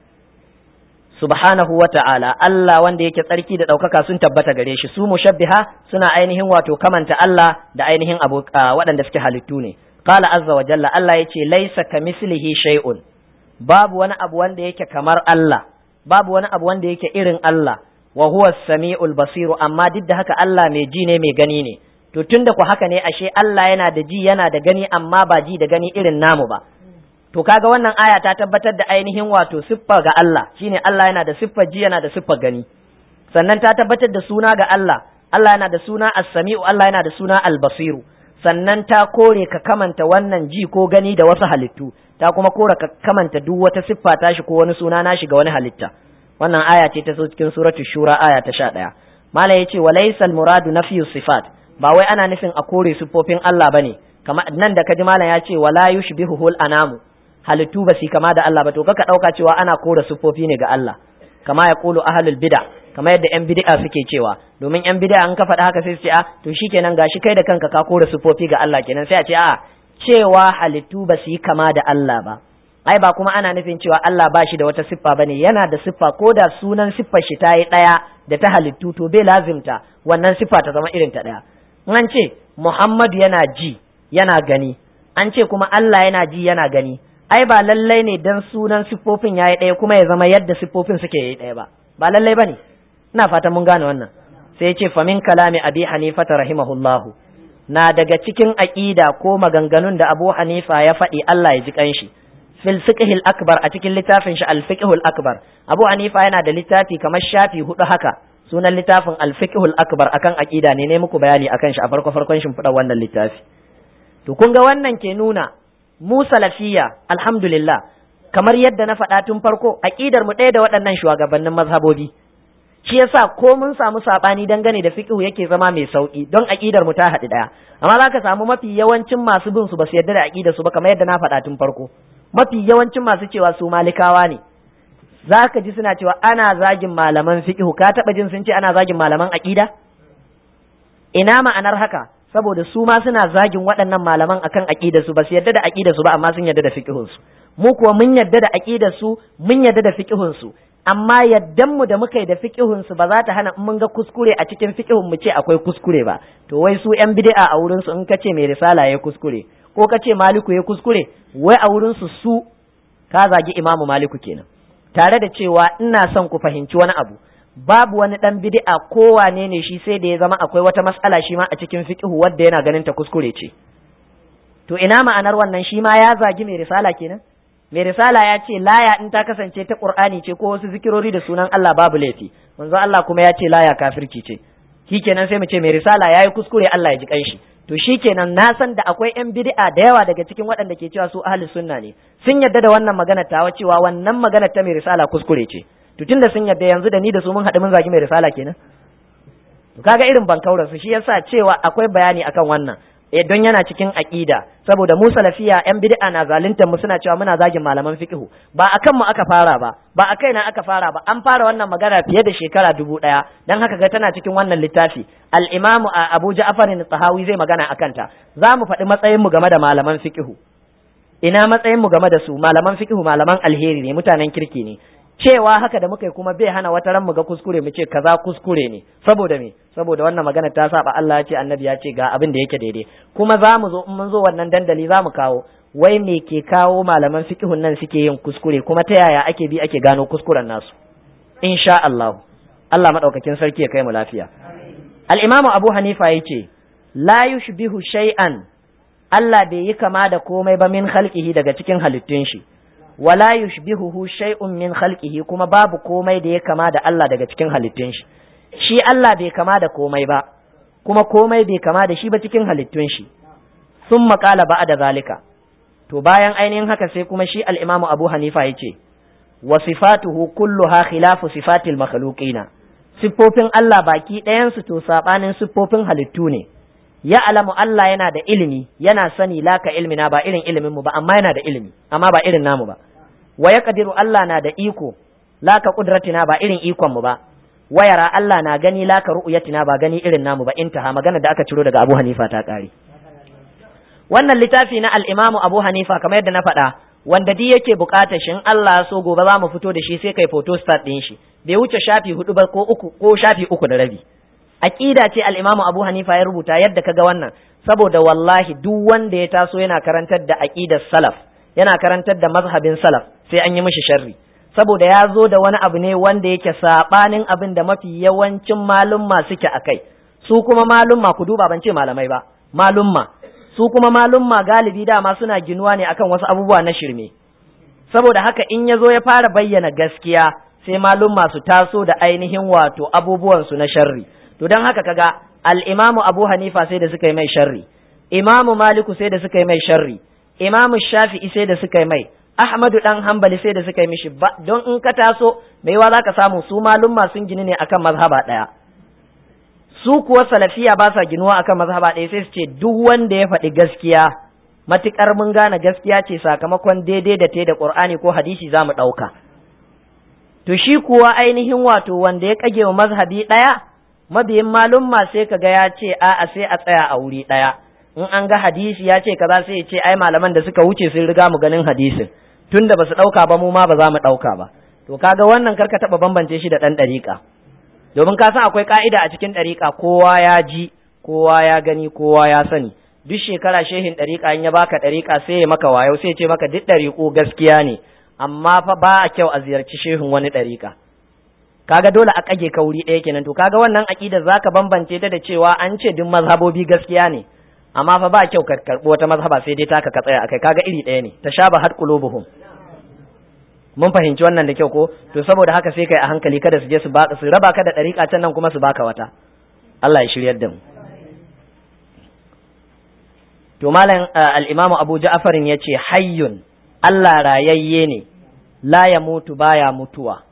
subhanahu wa ta'ala Allah wanda yake tsarki da ɗaukaka sun tabbata gare shi su mushabbiha suna ainihin wato kamanta Allah da ainihin abu waɗanda suke halittu ne qala azza wa jalla Allah yace laisa kamislihi shay'un babu wani abu wanda yake kamar Allah babu wani abu wanda yake irin Allah wa huwa samiul basiru amma duk da haka Allah mai ji ne mai gani ne to tunda ku haka ne ashe Allah yana da ji yana da gani amma ba ji da gani irin namu ba to kaga wannan aya ta tabbatar da ainihin wato siffa ga Allah shine Allah yana da siffar ji yana da siffar gani sannan ta tabbatar da suna ga Allah Allah yana da suna as-sami'u Allah yana da suna al-basiru sannan ta kore ka kamanta wannan ji ko gani da wasu halittu ta kuma kore ka kamanta duk wata siffa tashi ko wani suna nashi ga wani halitta wannan aya ce ta so cikin suratul shura aya ta 11 mala yace walaysa al-muradu nafyu sifat ba wai ana nufin a kore siffofin Allah bane kamar nan da kaji malam ya ce wala yushbihuhul anamu halittu ba su kama da Allah ba to kaka dauka cewa ana kore siffofi ne ga Allah kama ya kulu ahlul bid'a kamar yadda yan bid'a suke cewa domin yan bid'a an ka faɗa haka sai su ce a to shikenan gashi kai da kanka ka kore siffofi ga Allah kenan sai a ce a cewa halittu ba su yi kama da Allah ba ai ba kuma ana nufin cewa Allah ba shi da wata siffa bane yana da siffa ko da sunan siffar shi ta yi ɗaya da ta halittu to bai lazimta wannan siffa ta zama irin ta ɗaya an ce Muhammadu yana ji yana gani an ce kuma Allah yana ji yana gani ai ba lallai ne dan sunan siffofin yayi ɗaya kuma ya zama yadda siffofin suke yi ɗaya ba ba lallai bane ina fatan mun gane wannan sai ya ce famin kalami abi hanifa rahimahullahu na daga cikin aqida ko maganganun da abu hanifa ya faɗi Allah ya ji kanshi fil fiqhil akbar a cikin littafin shi al fiqhul akbar abu hanifa yana da littafi kamar shafi hudu haka sunan littafin al fiqhul akbar akan aqida ne ne muku bayani akan shi a farko farkon shimfiɗar wannan littafi to kun ga wannan ke nuna mu salafiya alhamdulillah kamar yadda na faɗa tun farko aqidar mu ɗaya da waɗannan shugabannin mazhabobi shi yasa ko mun samu sabani dangane da fiqhu yake zama mai sauki don aqidar mu ta haɗu ɗaya amma zaka samu mafi yawancin masu bin su ba su yarda da aqidar su ba kamar yadda na faɗa tun farko mafi yawancin masu cewa su malikawa ne zaka ji suna cewa ana zagin malaman fiqhu ka taɓa jin sun ce ana zagin malaman aqida ina ma'anar haka saboda su ma suna zagin waɗannan malaman akan aqidar su ba su yarda da aqidar su ba amma sun yarda da fiqhun su mu kuwa mun yarda da aqidar su mun yarda da fiqhun su amma yaddan mu da muka yi da fiqhun su ba za ta hana mun ga kuskure a cikin fiqhun mu ce akwai kuskure ba to wai su yan bid'a a wurin su in ka ce mai risala ya kuskure ko ka ce maliku ya kuskure wai a wurin su su ka zagi imamu maliku kenan tare da cewa ina son ku fahimci wani abu babu wani dan bid'a ko wane ne shi sai da ya zama akwai wata mas'ala shi ma a cikin fiqhu wadda yana ganin ta kuskure ce to ina ma'anar wannan shi ma ya zagi mai risala kenan mai risala ya ce laya in ta kasance ta qur'ani ce ko wasu zikirori da sunan Allah babu laifi manzo Allah kuma ya ce laya kafirci ce shikenan sai mu ce mai risala yayi kuskure Allah ya ji kanshi to shikenan na san da akwai yan bid'a da yawa daga cikin waɗanda ke cewa su ahli sunna ne sun yarda da wannan magana tawa cewa wannan magana ta mai risala kuskure ce to tunda sun yarda yanzu da ni da su mun haɗu mun zagi mai risala kenan to kaga irin bankaurar su shi yasa cewa akwai bayani akan wannan eh don yana cikin aqida saboda mu salafiya yan bid'a na zaluntar mu suna cewa muna zagin malaman fiqhu ba akan mu aka fara ba ba a kaina aka fara ba an fara wannan magana fiye da shekara dubu ɗaya dan haka ga tana cikin wannan littafi al-imamu Abu Ja'far tahawi zai magana akan ta za mu faɗi matsayin mu game da malaman fiqhu ina matsayin mu game da su malaman fiqhu malaman alheri ne mutanen kirki ne cewa haka da muka yi kuma bai hana wata ran mu ga kuskure mu ce kaza kuskure ne saboda me saboda wannan magana ta saba Allah ya ce annabi ya ce ga abin da yake daidai kuma za mu zo in mun zo wannan dandali za mu kawo wai me ke kawo malaman fiqhun nan suke yin kuskure kuma ta yaya ake bi ake gano kuskuren nasu insha Allah Allah madaukakin sarki ya kai mu lafiya al-Imam Abu Hanifa yace la yushbihu shay'an Allah bai yi kama da komai ba min khalqihi daga cikin halittun shi wala yushbihuhu shay'un min khalqihi kuma babu komai da ya kama da Allah daga cikin halittun shi shi Allah bai kama da komai ba kuma komai bai kama da shi ba cikin halittun shi sun maƙala ba da zalika to bayan ainihin haka sai kuma shi al-Imam Abu Hanifa yace wa sifatuhu kulluha khilafu sifatil makhluqina siffofin Allah baki ɗayan su to sabanin siffofin halittu ne ya alamu Allah yana da ilimi yana sani laka ilmina ba irin ilimin mu ba amma yana da ilimi amma ba irin namu ba wa ya kadiru Allah na da iko laka kudratina ba irin ikon mu ba wayara Allah na gani laka ru'yatina ba gani irin namu ba intaha magana da aka ciro daga Abu Hanifa ta kare wannan littafi na al-Imam Abu Hanifa kamar yadda na faɗa wanda duk yake bukatar shi in Allah so gobe za mu fito da shi sai kai photo start din shi bai wuce shafi hudu ba ko uku ko shafi uku da rabi aqida ce al-Imam Abu Hanifa ya rubuta yadda kaga wannan saboda wallahi duk wanda ya taso yana karantar da aqidar salaf yana karantar da mazhabin salaf sai an yi mishi sharri saboda ya zo da wani abu ne wanda yake sabanin abin da mafi yawancin malumma suke akai su kuma malumma ku duba ban ce malamai ba malumma su kuma malumma galibi dama suna ginuwa ne akan wasu abubuwa na shirme saboda haka in ya zo ya fara bayyana gaskiya sai malumma su taso da ainihin wato abubuwan su na sharri to don haka kaga al-imamu abu hanifa sai da suka yi mai sharri imamu maliku sai da suka yi mai sharri imamu shafi'i sai da suka yi mai ahmadu dan hambali sai da suka yi mishi ba don in ka taso mai yawa zaka samu su malumma sun gini ne akan mazhaba daya su kuwa salafiya ba sa ginuwa akan mazhaba ɗaya sai su ce duk wanda ya faɗi gaskiya matukar mun gane gaskiya ce sakamakon daidai da ta da qur'ani ko hadisi za mu ɗauka to shi kuwa ainihin wato wanda ya kage wa mazhabi ɗaya mabiyin malumma sai kaga ya ce a'a sai a tsaya a wuri ɗaya in an ga hadisi ya ce kaza sai ya ce ai malaman da suka wuce sun riga mu ganin hadisin tunda ba su ɗauka ba mu ma ba za mu ɗauka ba to kaga wannan karka taɓa bambance shi da ɗan ɗariƙa domin ka san akwai ka'ida a cikin ɗariƙa kowa ya ji kowa ya gani kowa ya sani duk shekara shehin ɗariƙa in ya baka ɗariƙa sai ya maka wayo sai ya ce maka duk ɗariƙo gaskiya ne amma fa ba a kyau a ziyarci shehin wani ɗariƙa kaga dole a kage ka wuri ɗaya kenan to kaga wannan aƙida zaka bambance ta da cewa an ce duk mazhabobi gaskiya ne amma fa ba kyau ka karɓi wata mazhaba sai dai taka ka tsaya akai kaga iri ɗaya ne ta shaba had qulubuhum mun fahimci wannan da kyau ko to saboda haka sai kai a hankali kada su je su ba su raba ka da ɗariƙa can nan kuma su baka wata Allah ya shiryar da mu to malam al-imamu Abu Ja'far ya ce hayyun Allah rayayye ne la ya mutu baya mutuwa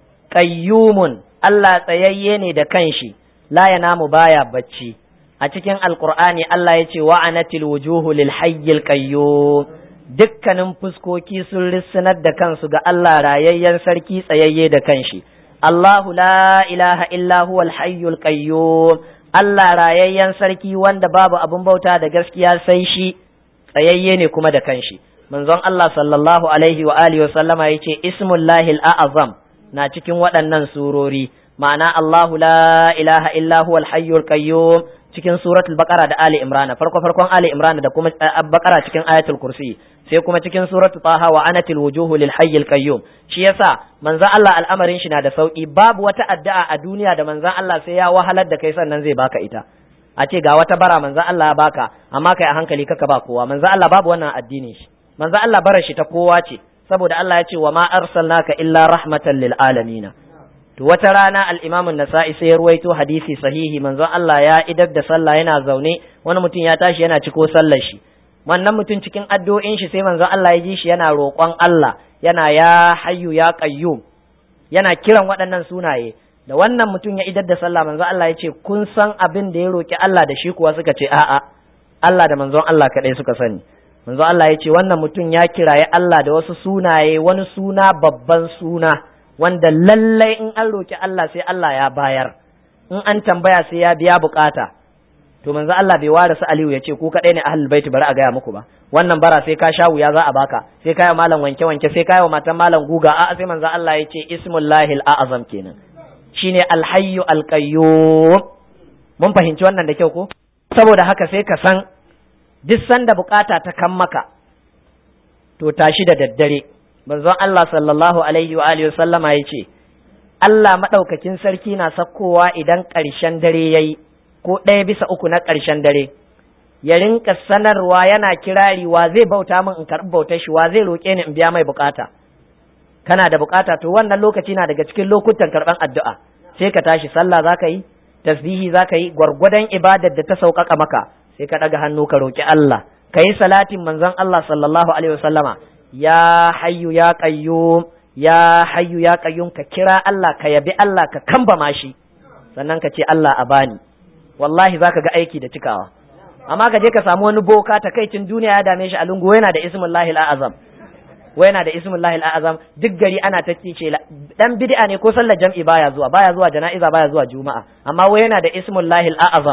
qayyumun Allah tsayayye ne da kanshi la ya namu baya bacci a cikin alqur'ani Allah ya ce wa'anatil wujuhu lil hayyil qayyum dukkanin fuskoki sun rissanar da kansu ga Allah rayayyen sarki tsayayye da kanshi Allahu la ilaha illa huwal hayyul qayyum Allah rayayyen sarki wanda babu abin bauta da gaskiya sai shi tsayayye ne kuma da kanshi manzon Allah sallallahu alaihi wa alihi wa sallama yace ismullahil a'azam na cikin waɗannan surori ma'ana Allahu la ilaha illa huwal hayyul qayyum cikin suratul baqara da ali imran farko farkon ali imran da kuma baqara cikin ayatul kursi sai kuma cikin suratul taha wa anatil wujuhu lil hayyil qayyum shi yasa manzon Allah al'amarin shi na da sauki babu wata addu'a a duniya da manzon Allah sai ya wahalar da kai sannan zai baka ita a ce ga wata bara manzon Allah ya baka amma kai a hankali kaka ba kowa manzon Allah babu wannan addinin shi manzon Allah barar shi ta kowa ce saboda Allah ya ce wa ma arsalnaka illa rahmatan lil alamin to wata rana al-Imam an-Nasa'i sai ya ruwaito hadisi sahihi manzon Allah ya idar da sallah yana zaune wani mutum ya tashi yana ciko sallar shi wannan mutum cikin addu'o'in shi sai manzon Allah ya ji shi yana roƙon Allah yana ya hayyu ya qayyum yana kiran waɗannan sunaye da wannan mutum ya idar da sallah manzon Allah ya ce kun san abin da ya roki Allah da shi kuwa suka ce a'a Allah da manzon Allah kaɗai suka sani manzon Allah ya ce wannan mutum ya kiraye Allah da wasu sunaye wani suna babban suna wanda lallai in an roki Allah sai Allah ya bayar in an tambaya sai ya biya bukata to manzo Allah bai ware su Aliyu ya ce ku kadai ne ahlul bait bari a gaya muku ba wannan bara sai ka sha wuya za a baka sai kai malam wanke wanke sai kai wa matan malam guga a'a sai manzo Allah ya ce ismullahi al-azam kenan shine al-hayyu al-qayyum mun fahimci wannan da kyau ko saboda haka sai ka san duk sanda bukata ta kan maka to tashi da daddare manzon Allah sallallahu alaihi wa alihi sallama ya ce Allah madaukakin sarki na sakkowa idan ƙarshen dare yayi ko ɗaya bisa uku na ƙarshen dare ya rinka sanarwa yana kirari wa zai bauta min in karɓi bautar shi wa zai roƙe ni in biya mai bukata kana da bukata to wannan lokaci na daga cikin lokutan karɓan addu'a sai ka tashi sallah za ka yi tasbihi za ka yi gwargwadon ibadar da ta sauƙaƙa maka sai ka ɗaga hannu ka roƙi Allah ka yi salatin manzon Allah sallallahu alaihi wasallama ya hayyu ya qayyum ya hayyu ya qayyum ka kira Allah ka yabi Allah ka kambama shi sannan ka ce Allah a bani wallahi zaka ga aiki da cikawa amma ka je ka samu wani boka takaicin duniya ya dame shi a lungu yana da ismullahi azam wai yana da ismullahi azam duk gari ana ta ce dan bid'a ne ko sallar jam'i baya zuwa baya zuwa jana'iza baya zuwa juma'a amma wai yana da ismullahi azam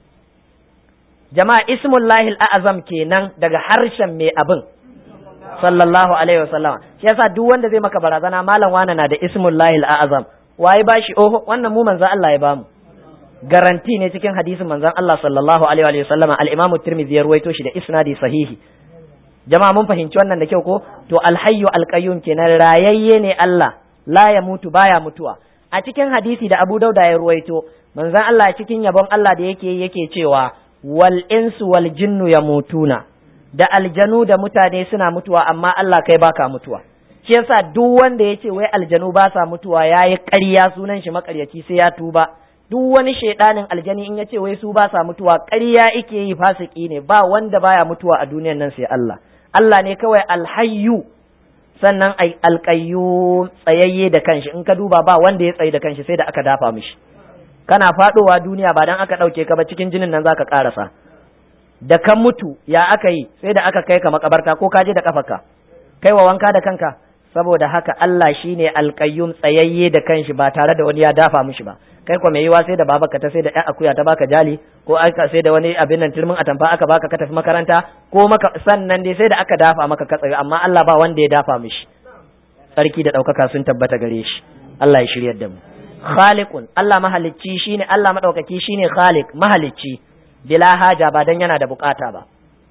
jama'a ismullahi azam kenan daga harshen mai abin sallallahu alaihi wasallama shi yasa duk wanda zai maka barazana malam wana na da ismullahi azam waye bashi oho wannan mu manzo Allah ya bamu garanti ne cikin hadisin manzon Allah sallallahu alaihi wa sallama al-Imam Tirmidhi ya ruwaito shi da isnadi sahihi jama'a mun fahimci wannan da kyau ko to al-hayyu al-qayyum kenan rayayye ne Allah la ya mutu baya mutuwa a cikin hadisi da Abu Dauda ya ruwaito manzon Allah cikin yabon Allah da yake yake cewa wal insu wal jinnu yamutuna da aljanu da mutane suna mutuwa amma Allah kai baka mutuwa shi yasa duk wanda ya ce wai aljanu ba sa mutuwa yayi ƙarya sunan shi makaryaci sai ya tuba duk wani shaidanin aljani in ya ce wai su ba sa mutuwa ƙarya ike yi fasiki ne ba wanda baya mutuwa a duniyan nan sai Allah Allah ne kawai alhayyu sannan ai alqayyum tsayayye da kanshi in ka duba ba wanda ya tsayi da kanshi sai da aka dafa mishi kana fadowa duniya ba dan aka dauke ka ba cikin jinin nan zaka karasa da kan mutu ya aka yi sai da aka kai ka makabarta ko ka je da kafarka kai wa wanka da kanka saboda haka Allah shine alqayyum tsayayye da kanshi ba tare da wani ya dafa mishi ba kai ko mai yiwa sai da babaka ta sai da ƴan akuya ta baka jali ko aka sai da wani abin nan turmin atamfa aka baka ka tafi makaranta ko maka sannan dai sai da aka dafa maka ka tsaye amma Allah ba wanda ya dafa mishi sarki da ɗaukaka sun tabbata gare shi Allah ya shiryar da mu khaliqun Allah mahalicci shine Allah madaukaki shine khaliq mahalicci bila haja ba dan yana da bukata ba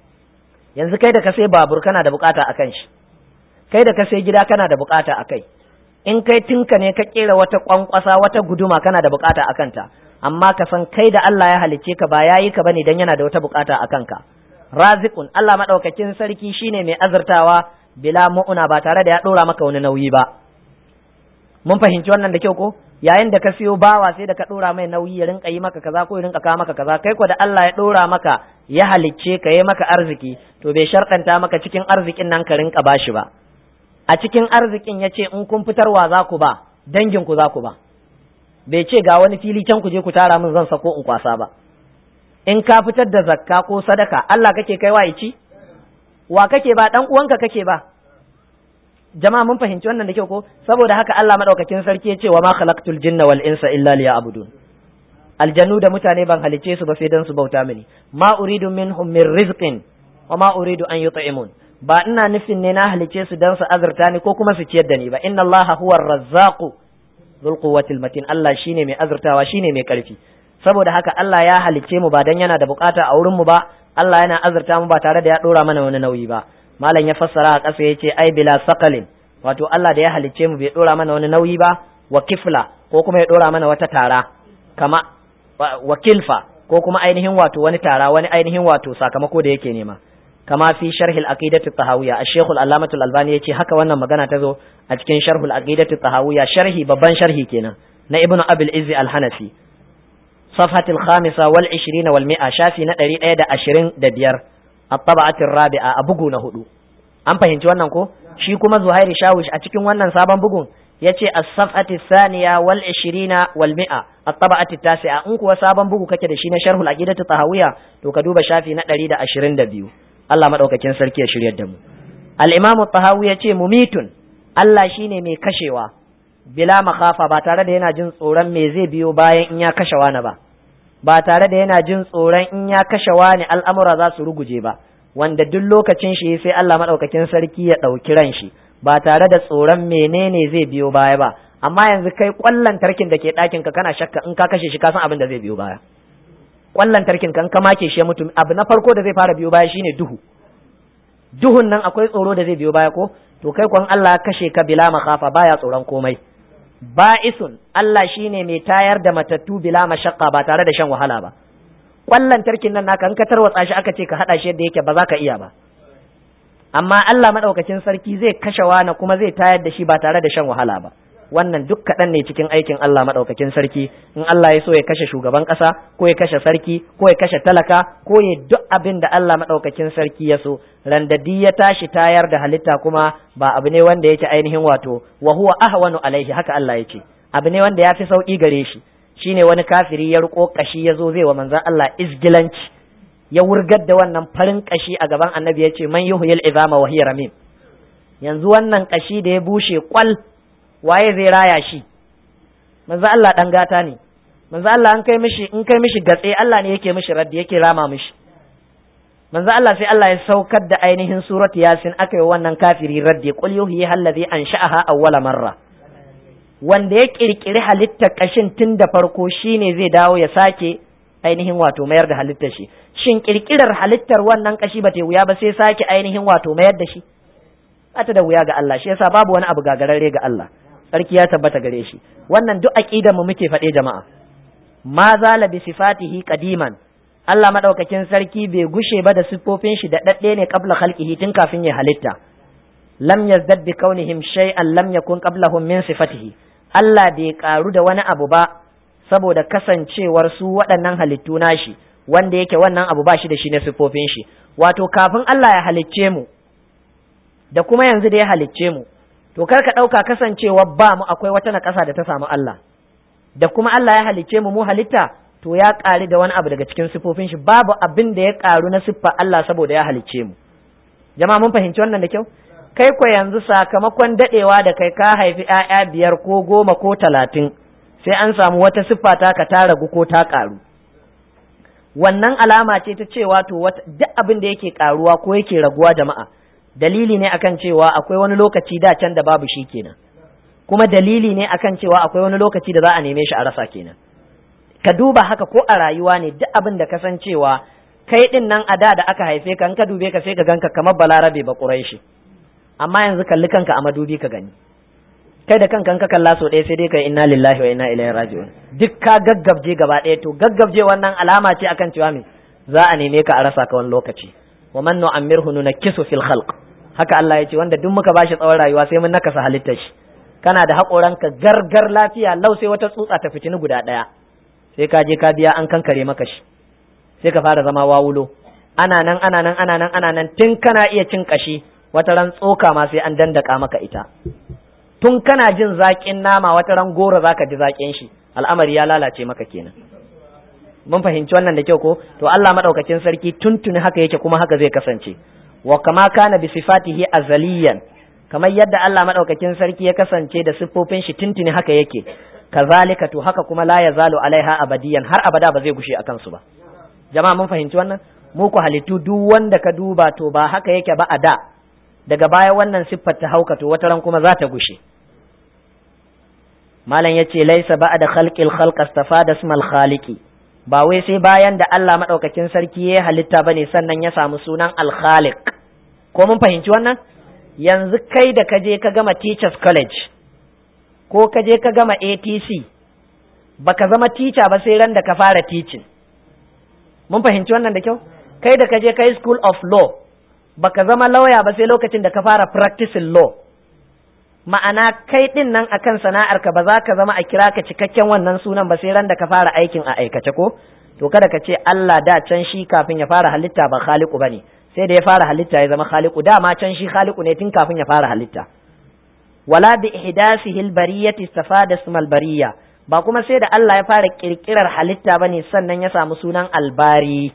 yanzu kai da ka sai babur kana da bukata akan shi kai da ka sai gida kana da bukata akai in kai tinka ne ka kera wata kwankwasa wata guduma kana da bukata a kanta amma ka san kai da Allah ya halicce ka ba yayi ka bane dan yana da wata bukata a kanka razikun Allah madaukakin sarki shine mai azurtawa bila mu'una ba tare da ya dora maka wani nauyi ba mun fahimci wannan da kyau ko yayin da ka siyo bawa sai da ka dora mai nauyi ya rinka yi maka kaza ko ya rinka kawo maka kaza kai ko da Allah ya dora maka ya halicce ka yi maka arziki to bai sharɗanta maka cikin arzikin nan ka rinka bashi ba a cikin arzikin ya ce in kun fitarwa za ku ba danginku za ku ba bai ce ga wani fili can ku je ku tara min zan sako in kwasa ba in ka fitar da zakka ko sadaka Allah kake kai wa ici wa kake ba dan uwanka kake ba jama'a mun fahimci wannan da kyau ko saboda haka Allah madaukakin sarki ya ce wa ma khalaqtul jinna wal insa illa liya'budun aljannu da mutane ban halice su ba sai dan su bauta mini ma uridu minhum min rizqin wa ma uridu an yut'imun ba ina nufin ne na halice su dan su azurta ni ko kuma su ciyar da ni ba inna Allah huwa razzaqu dhul quwwatil matin Allah shine mai azurtawa shine mai karfi saboda haka Allah ya halice mu ba dan yana da bukata a wurin mu ba Allah yana azurta mu ba tare da ya dora mana wani nauyi ba malam ya fassara a ƙasa yace ai bila saqalin wato Allah da ya halice mu bai dora mana wani nauyi ba wa kifla ko kuma ya dora mana wata tara kama wa kilfa ko kuma ainihin wato wani tara wani ainihin wato sakamako da yake nema kama fi sharh al-aqidati at-tahawiyya ash-shaykh al-allamah al-albani yace haka wannan magana ta zo a cikin sharh al-aqidati at-tahawiyya sharhi babban sharhi kenan na ibnu abil izzi al-hanafi صفحة الخامسة والعشرين والمئة شافي ندري ايدا عشرين دبير الطبعة الرابعة أبقو نهدو أم فهمت wannan ko shi kuma Zuhairi Shawish a cikin wannan sabon bugun yace as-safhati thaniya wal 20 wal 100 at-taba'ati tasi'a in kuwa sabon bugu kake da shi na sharhul aqidatu tahawiyya to ka duba shafi na 122 Allah madaukakin sarki ya shiryar da mu al-imam at-tahawi yace mumitun Allah shine mai kashewa bila makhafa ba tare da yana jin tsoron me zai biyo bayan in ya kashe wani ba ba tare da yana jin tsoron in ya kashe wani al'amura za su ruguje ba wanda duk lokacin shi sai Allah madaukakin sarki ya ɗauki ran shi ba tare da tsoron menene zai biyo baya ba amma yanzu kai kwallon tarkin da ke ɗakin ka kana shakka in ka kashe shi ka san abin da zai biyo baya kwallon tarkin kan ka make shi ya mutu abu na farko da zai fara biyo baya shine duhu duhun nan akwai tsoro da zai biyo baya ko to kai kwan Allah kashe ka bila makhafa baya tsoron komai ba'isun Allah shine mai tayar da matattu bila mashaqqa ba tare da shan wahala ba kwallon tarkin nan naka in ka tarwatsa shi aka ce ka hada shi yadda yake ba za ka iya ba amma Allah madaukakin sarki zai kashe wani kuma zai tayar da shi ba tare da shan wahala ba wannan duk kaɗan ne cikin aikin Allah madaukakin sarki in Allah ya so ya kashe shugaban ƙasa ko ya kashe sarki ko ya kashe talaka ko ya duk abin da Allah madaukakin sarki ya so randadi ya tashi tayar da halitta kuma ba abu ne wanda yake ainihin wato wa huwa ahwanu alaihi haka Allah yake abu ne wanda ya fi sauki gare shi shine wani kafiri ya riko kashi ya zo zai wa manzon Allah izgilanci ya wurgar da wannan farin kashi a gaban annabi ya ce man yuhyil izama wa hiya ramim yanzu wannan kashi da ya bushe kwal waye zai raya shi manzo Allah dan gata ne manzo Allah an kai mishi in kai mishi gatse Allah ne yake mishi raddi yake rama mishi manzo Allah sai Allah ya saukar da ainihin surat yasin aka yi wannan kafiri raddi qul yuhyi allazi ansha'aha awwala marra wanda ya kirkiri halittar kashin tun da farko shine zai dawo ya sake ainihin wato mayar da halittar shi shin kirkirar halittar wannan kashi ba ta wuya ba sai sake ainihin wato mayar da shi ta da wuya ga Allah shi yasa babu wani abu gagararre ga Allah sarki ya tabbata gare shi wannan duk aqidar mu muke faɗe jama'a ma zala bi sifatihi qadiman Allah madaukakin sarki bai gushe ba da siffofin shi da dadde ne qabla khalqihi tun kafin ya halitta lam yazdad bi kaunihim shay'an lam yakun qablahum min sifatihi Allah bai karu da wani abu ba saboda kasancewar su waɗannan halittu nashi wanda yake wannan abu ba shi da shi na siffofin shi wato kafin Allah ya halicce mu da kuma yanzu da ya halicce mu to kar ka ɗauka kasancewa ba mu akwai wata naƙasa da ta samu Allah da kuma Allah ya halicce mu mu halitta to ya ƙari da wani abu daga cikin siffofin shi babu abin da ya ƙaru na siffa Allah saboda ya halicce mu jama'a mun fahimci wannan da kyau kai ko yanzu sakamakon daɗewa da kai ka haifi ‘ya'ya biyar ko goma ko talatin sai an samu wata siffa ta ka ta ragu ko ta ƙaru wannan alama ce ta cewa to duk abin da yake ƙaruwa ko yake raguwa jama'a dalili ne akan cewa akwai wani lokaci da can da babu shi kenan kuma dalili ne akan cewa akwai wani lokaci da za a neme shi a rasa kenan ka duba haka ko a rayuwa ne duk abin da ka san cewa kai din nan a da da aka haife ka in ka dube ka sai ka ganka kamar balarabe ba shi amma yanzu kalli kanka a madubi ka gani kai da kanka ka kalla so ɗaya sai dai kai inna lillahi wa inna ilaihi raji'un duk ka gaggabje gaba ɗaya to gaggabje wannan alama ce akan cewa me za a neme ka a rasa ka wani lokaci wa man nu'ammirhu nunakkisu fil khalq haka Allah ya ce wanda duk muka bashi tsawon rayuwa sai mun nakasa halittar shi kana da haƙoranka gargar lafiya lau sai wata tsutsa ta fitini guda ɗaya sai ka je ka biya an kankare maka shi sai ka fara zama wawulo ana nan ana nan ana nan ana nan tun kana iya cin kashi wata ran tsoka ma sai an dandaka maka ita tun kana jin zaƙin nama wata ran goro zaka ji zaƙin shi al'amari ya lalace maka kenan mun fahimci wannan da kyau ko to Allah madaukakin sarki tuntuni haka yake kuma haka zai kasance wa kama kana bi sifatihi azaliyan kamar yadda Allah madaukakin sarki ya kasance da siffofin shi tuntuni haka yake kazalika to haka kuma la yazalu alaiha abadiyan har abada ba zai gushe akan su ba jama'a mun fahimci wannan mu ku halittu duk wanda ka duba to ba haka yake ba a da daga baya wannan siffar ta hauka to wata ran kuma za ta gushe malam yace laisa ba'da khalqil khalq astafada ismal khaliqi ba wai sai bayan da Allah madaukakin sarki ya halitta bane sannan ya samu sunan al-khaliq ko mun fahimci wannan yanzu kai da ka je ka gama teachers college ko ka je ka gama ATC baka zama teacher ba sai ran da ka fara teaching mun fahimci wannan da kyau kai da ka je kai school of law baka zama lawyer ba sai lokacin da ka fara practicing law ma'ana kai din nan akan sana'arka ba za ka zama a kira ka cikakken wannan sunan ba sai ran da ka fara aikin a aikace ko to kada ka ce Allah da can shi kafin ya fara halitta ba khaliqu bane sai da ya fara halitta ya zama khaliqu dama can shi khaliqu ne tun kafin ya fara halitta wala bi ihdasihi albariyati istafada ismal bariya ba kuma sai da Allah ya fara kirkirar halitta bane sannan ya samu sunan albari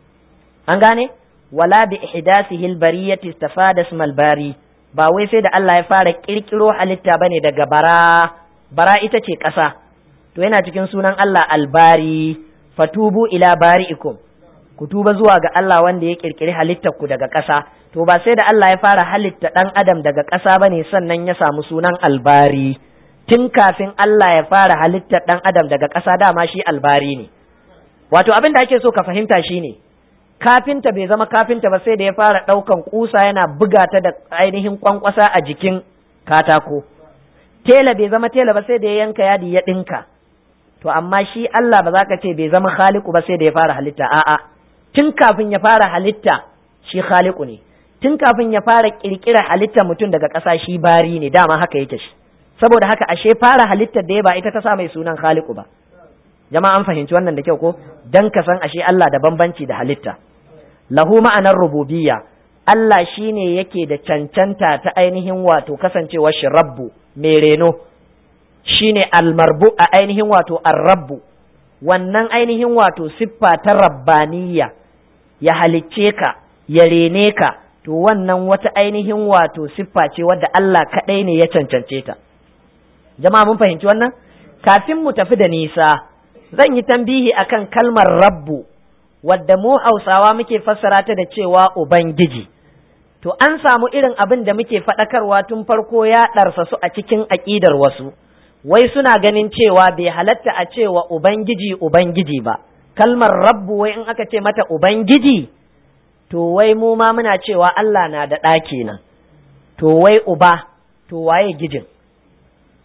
an gane wala bi ihdasihi albariyati istafada ismal bari ba wai sai da Allah ya fara kirkiro halitta bane daga bara bara ita ce ƙasa to yana cikin sunan Allah albari fatubu ila bari'ikum ku tuba zuwa ga Allah wanda ya kirkiri halittar ku daga ƙasa to ba sai da Allah ya fara halitta ɗan adam daga ƙasa bane sannan ya samu sunan albari tun kafin Allah ya fara halittar ɗan adam daga ƙasa dama shi albari ne wato abin da ake so ka fahimta shine kafinta bai zama kafinta ba sai da ya fara ɗaukan kusa yana buga ta da ainihin kwankwasa a jikin katako tela bai zama tela ba sai da ya yanka yadi ya ɗinka to amma shi Allah ba za ka ce bai zama khaliku ba sai da ya fara halitta a'a tun kafin ya fara halitta shi khaliku ne tun kafin ya fara kirkira halitta mutum daga ƙasa shi bari ne dama haka yake shi saboda haka ashe fara halittar da ya ba ita ta sa mai sunan khaliku ba jama'a an fahimci wannan da kyau ko dan ka san ashe Allah da bambanci da halitta lahu ma'anar rububiyya Allah shine yake da cancanta ta ainihin wato kasancewar shi rabbu mai reno shine almarbu a ainihin wato arrabbu wannan ainihin wato siffa ta rabbaniyya ya halicce ka ya rene ka to wannan wata ainihin wato siffa ce wadda Allah kaɗai ne ya cancance ta jama'a mun fahimci wannan kafin mu tafi da nisa zan yi tambihi akan kalmar rabbu wadda mu hausawa muke fassara ta da cewa ubangiji to an samu irin abin da muke faɗakarwa tun farko ya ɗarsa su a cikin aƙidar wasu wai suna ganin cewa bai halatta a cewa ubangiji ubangiji ba kalmar rabbu wai in aka ce mata ubangiji to wai mu ma muna cewa Allah na da ɗa kenan to wai uba to waye gijin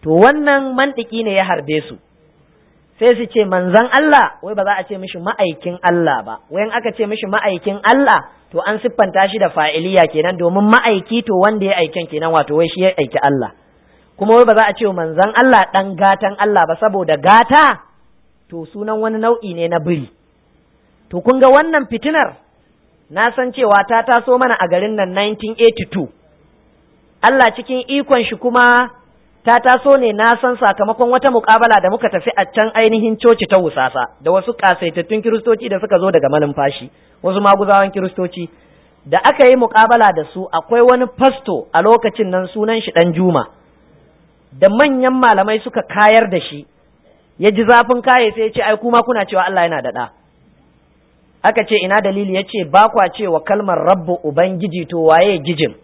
to wannan mantiki ne ya harbe su sai su ce manzan Allah wai ba za a ce mishi ma'aikin Allah ba wai in aka ce mishi ma'aikin Allah to an siffanta shi da fa'iliya kenan domin ma'aiki to wanda ya aiken kenan wato wai shi ya aiki Allah kuma wai ba za a ce manzan Allah dan gatan Allah ba saboda gata to sunan wani nau'i ne na biri to kun ga wannan fitinar na san cewa ta taso mana a garin nan 1982 Allah cikin ikon shi kuma ta taso ne na san sakamakon wata mukabala da muka tafi a can ainihin coci ta wusasa da wasu kasaitattun kiristoci da suka zo daga malumfashi wasu maguzawan kiristoci da aka yi mukabala da su akwai wani fasto a lokacin nan sunan shi dan juma da manyan malamai suka kayar da shi ya ji zafin kaye sai ya ce ai kuma kuna cewa Allah yana da ɗa aka ce ina dalili ya ce ba kwa cewa kalmar rabbu ubangiji to waye gijin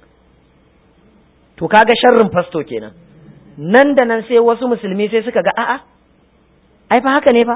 to kaga sharrin fasto kenan nan da nan sai wasu musulmi sai suka ga a'a ai fa haka ne fa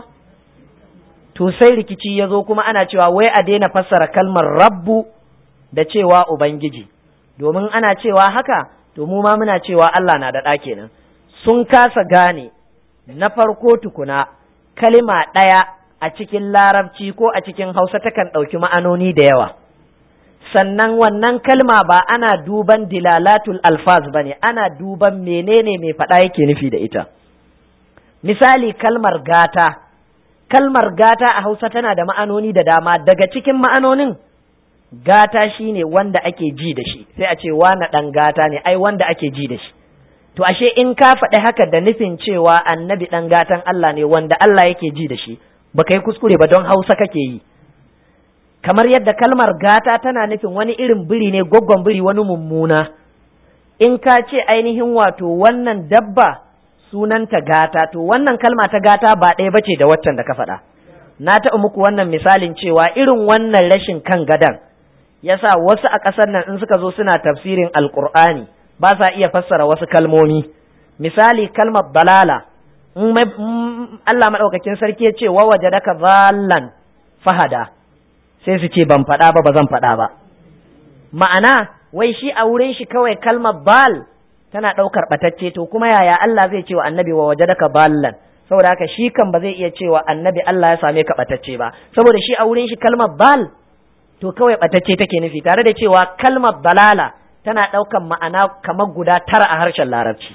to sai rikici ya zo kuma ana cewa wai a daina fassara kalmar rabbu da cewa ubangiji domin ana cewa haka to mu ma muna cewa Allah na da ɗa kenan sun kasa gane na farko tukuna kalima ɗaya a cikin larabci ko a cikin hausa takan ɗauki ma'anoni da yawa sannan wannan kalma ba ana duban dilalatul alfaz ba ne ana duban menene mai faɗa yake nufi da ita misali kalmar gata kalmar gata a hausa tana da ma'anoni da dama daga cikin ma'anonin gata shine wanda ake ji da shi sai a ce na ɗan gata ne ai wanda ake ji da shi to ashe in ka faɗi haka da nufin cewa annabi ɗan gatan Allah ne wanda Allah yake ji da shi baka yi kuskure ba don hausa kake yi kamar yadda kalmar gata tana nufin wani irin biri ne gwaggon biri wani mummuna in ka ce ainihin wato wannan dabba sunanta gata to wannan kalma ta gata ba ɗaya bace da waccan da ka faɗa na taɓa muku wannan misalin cewa irin wannan rashin kan gadan yasa wasu a ƙasar nan in suka zo suna tafsirin alƙur'ani ba sa iya fassara wasu kalmomi misali kalmar balala in Allah maɗaukakin sarki ya ce wa waje daka zallan fahada sai su ce ban faɗa ba ba zan faɗa ba ma'ana wai shi a wurin shi kawai kalmar bal tana ɗaukar ɓatacce to kuma yaya Allah zai ce wa annabi wa waje daka ballan saboda haka shi kan ba zai iya cewa annabi Allah ya same ka ɓatacce ba saboda shi a wurin shi kalmar bal to kawai ɓatacce take nufi tare da cewa kalmar balala tana ɗaukan ma'ana kamar guda tara a harshen larabci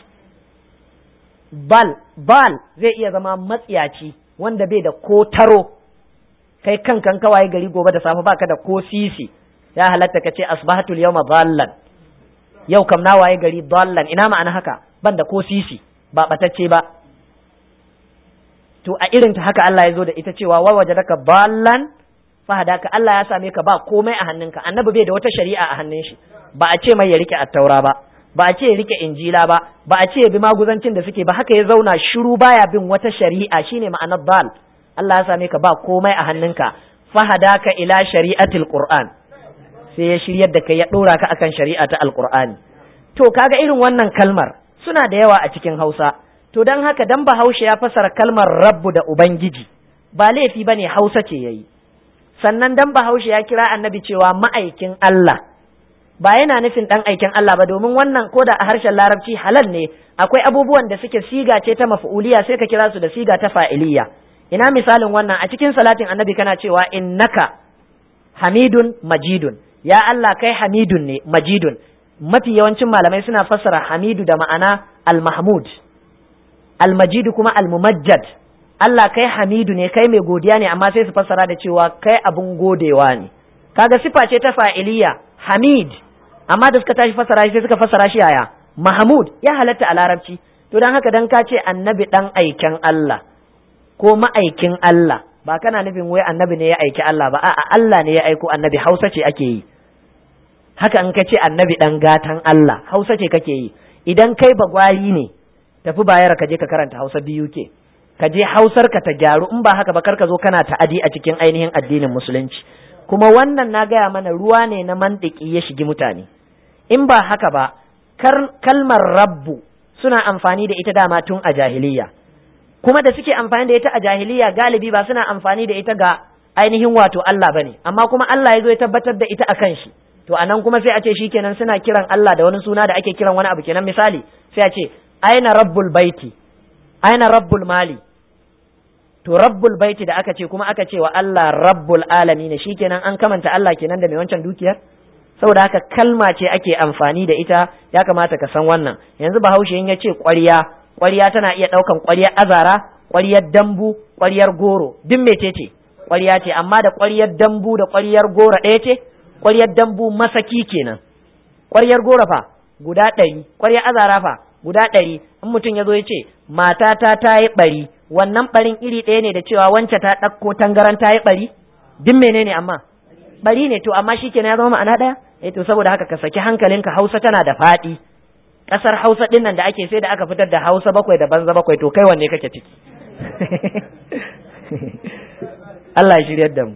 bal bal zai iya zama matsiyaci wanda bai da ko taro kai kankan kawai gari gobe da safe baka da ko sisi ya halatta ka ce asbahatul yawma dallan yau kam na waye gari dallan ina ma'ana haka ban da ko sisi ba batacce ba to a irin ta haka Allah ya zo da ita cewa wa wajadaka dallan fahadaka Allah ya same ka ba komai a hannunka annabi bai da wata shari'a a hannun shi ba a ce mai ya rike attaura ba ba a ce ya rike injila ba ba a ce ya bi maguzancin da suke ba haka ya zauna shiru baya bin wata shari'a shine ma'anar dal Allah ya same ka ba komai a hannunka fahadaka ila shari'atil qur'an sai ya shiryar da kai ya dora ka akan shari'a ta alqur'ani to kaga irin wannan kalmar suna da yawa a cikin Hausa to dan haka dan Bahaushe ya fasara kalmar rabbu da ubangiji ba laifi bane Hausa ce yayi sannan dan Bahaushe ya kira annabi cewa ma'aikin Allah ba yana nufin dan aikin Allah ba domin wannan koda a harshen larabci halal ne akwai abubuwan da suke siga ce ta maf'uliya sai ka kira su da siga ta fa'iliya ina misalin wannan a cikin salatin annabi kana cewa innaka hamidun majidun ya Allah kai hamidun ne majidun mafi yawancin malamai suna fassara hamidu da ma'ana al-mahmud al-majidu kuma al-mumajjad Allah kai hamidu ne kai mai godiya ne amma sai su fassara da cewa kai abun godewa ne kaga sifa ce ta fa'iliya hamid amma da suka tashi fassara shi sai suka fassara shi yaya mahmud ya halatta a larabci to dan haka dan ka ce annabi dan aiken Allah ko ma'aikin Allah ba kana nufin wai annabi ne ya aiki Allah ba a'a Allah ne ya aiko annabi Hausa ce ake yi haka in ka ce annabi dan gatan Allah Hausa ce kake yi idan kai bagwari ne tafi bayar ka je ka karanta Hausa biyu ke ka je Hausar ka ta gyaru in ba haka ba kar ka zo kana ta'adi a cikin ainihin addinin musulunci kuma wannan na gaya mana ruwa ne na mantiki ya shigi mutane in ba haka ba kalmar rabbu suna amfani da ita dama tun a jahiliya kuma da suke amfani da ita a jahiliya galibi ba suna amfani da ita ga ainihin wato Allah bane amma kuma Allah ya zo ya tabbatar da ita akan shi to anan kuma sai a ce shikenan suna kiran Allah da wani suna da ake kiran wani abu kenan misali sai a ce aina rabbul baiti aina rabbul mali to rabbul baiti da aka ce kuma aka ce wa Allah rabbul alamin shikenan an kamanta Allah kenan da mai wancan dukiyar saboda haka kalma ce ake amfani da ita ya kamata ka san wannan yanzu bahaushe in ya ce ƙwarya ƙwarya tana iya ɗaukan ƙwaryar azara ƙwaryar dambu ƙwaryar goro duk mece ce ƙwarya ce amma da ƙwaryar dambu da ƙwaryar goro ɗaya ce ƙwaryar dambu masaki kenan ƙwaryar goro fa guda ɗari ƙwaryar azara fa guda ɗari in mutum ya zo ya ce matata ta yi ɓari wannan ɓarin iri ɗaya ne da cewa wance ta ɗauko tangaran ta yi ɓari duk menene amma ɓari ne to amma shi kenan ya zama ma'ana ɗaya eh to saboda haka ka saki hankalinka hausa tana da faɗi ƙasar hausa ɗin nan da ake sai da aka fitar da hausa bakwai da banza bakwai to kai wanne kake ciki Allah ya shiryar da mu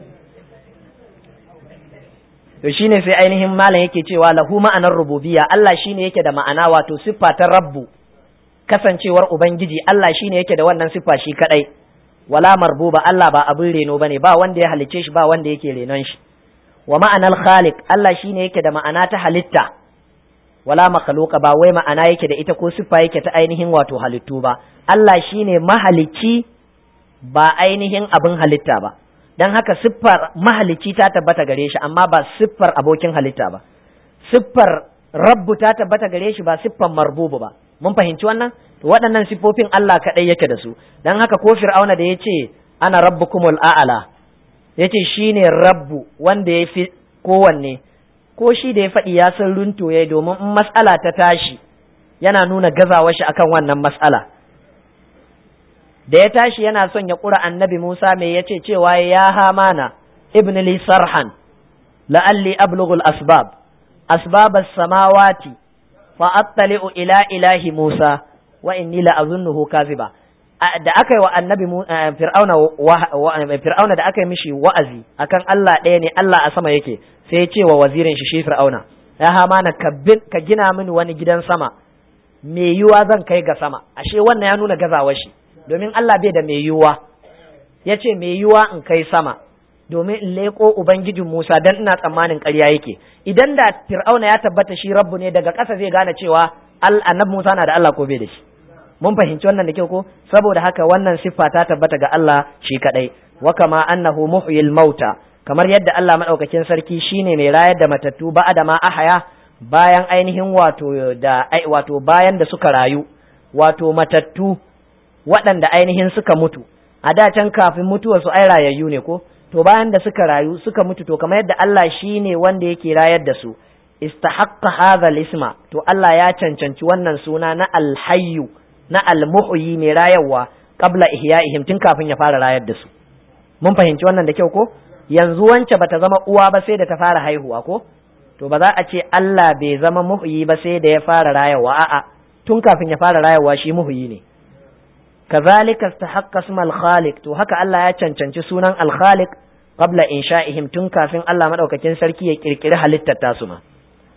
to shine sai ainihin malam yake cewa lahu ma'anar rububiyya Allah shine yake da ma'ana wato siffa ta rabbu kasancewar ubangiji Allah shine yake da wannan siffa shi kadai wala marbuba Allah ba abin reno bane ba wanda ya halicce shi ba wanda yake renon shi wa ma'anar khaliq Allah shine yake da ma'ana ta halitta wala makhluqa ba wai ma'ana yake da ita ko siffa yake ta ainihin wato halittu ba Allah shine mahalicci ba ainihin abin halitta ba don haka siffar mahalicci ta tabbata gare shi amma ba siffar abokin halitta ba siffar rabbu ta tabbata gare shi ba siffar marbubu ba mun fahimci wannan to waɗannan siffofin Allah kaɗai yake da su don haka ko fir'auna da ya ce ana rabbukumul a'ala ya ce shi ne rabbu wanda ya fi kowanne ko shi da ya faɗi ya san runto ya domin in mas'ala ta tashi yana nuna gazawar shi akan wannan mas'ala da ya tashi yana son ya ƙura annabi Musa mai ya ce cewa ya hamana ibn li sarhan la'alli ablughul asbab asbab as-samawati fa attali'u ila ilahi Musa wa inni la azunnuhu kaziba da aka yi wa annabi fir'auna fir'auna da aka yi mishi wa'azi akan Allah ɗaya ne Allah a sama yake sai ya ce wa wazirin shi shi fir'auna ya hamana ka gina mini wani gidan sama me yiwa zan kai ga sama ashe wannan ya nuna gazawar shi domin Allah bai da mai yiwuwa ya ce mai yiwuwa in kai sama domin in leƙo Ubangijin Musa dan ina tsammanin ƙarya yake idan da Fir'auna ya tabbata shi rabbu ne daga ƙasa zai gane cewa annabi Musa na da Allah ko bai da shi mun fahimci wannan da kyau ko saboda haka wannan siffa ta tabbata ga Allah shi kadai wa kama annahu muhyil mauta kamar yadda Allah madaukakin sarki shine mai rayar da matattu ba da ma ahaya bayan ainihin wato da wato bayan da suka rayu wato matattu waɗanda ainihin suka mutu a da can kafin mutuwa su ai rayayyu ne ko to bayan da suka rayu suka mutu to kamar yadda Allah shi ne wanda yake rayar da su istahaqqa hadha isma to Allah ya cancanci wannan suna na alhayyu na almuhyi mai rayarwa qabla ihya'ihim tun kafin ya fara rayar da su mun fahimci wannan da kyau ko yanzu wance bata zama uwa ba sai da ta fara haihuwa ko to ba za a ce Allah bai zama muhyi ba sai da ya fara rayarwa a'a tun kafin ya fara rayarwa shi muhyi ne kazalika istahaqqa isma al-khaliq to haka Allah ya cancanci sunan al-khaliq qabla insha'ihim tun kafin Allah madaukakin sarki ya kirkiri halittar tasu ma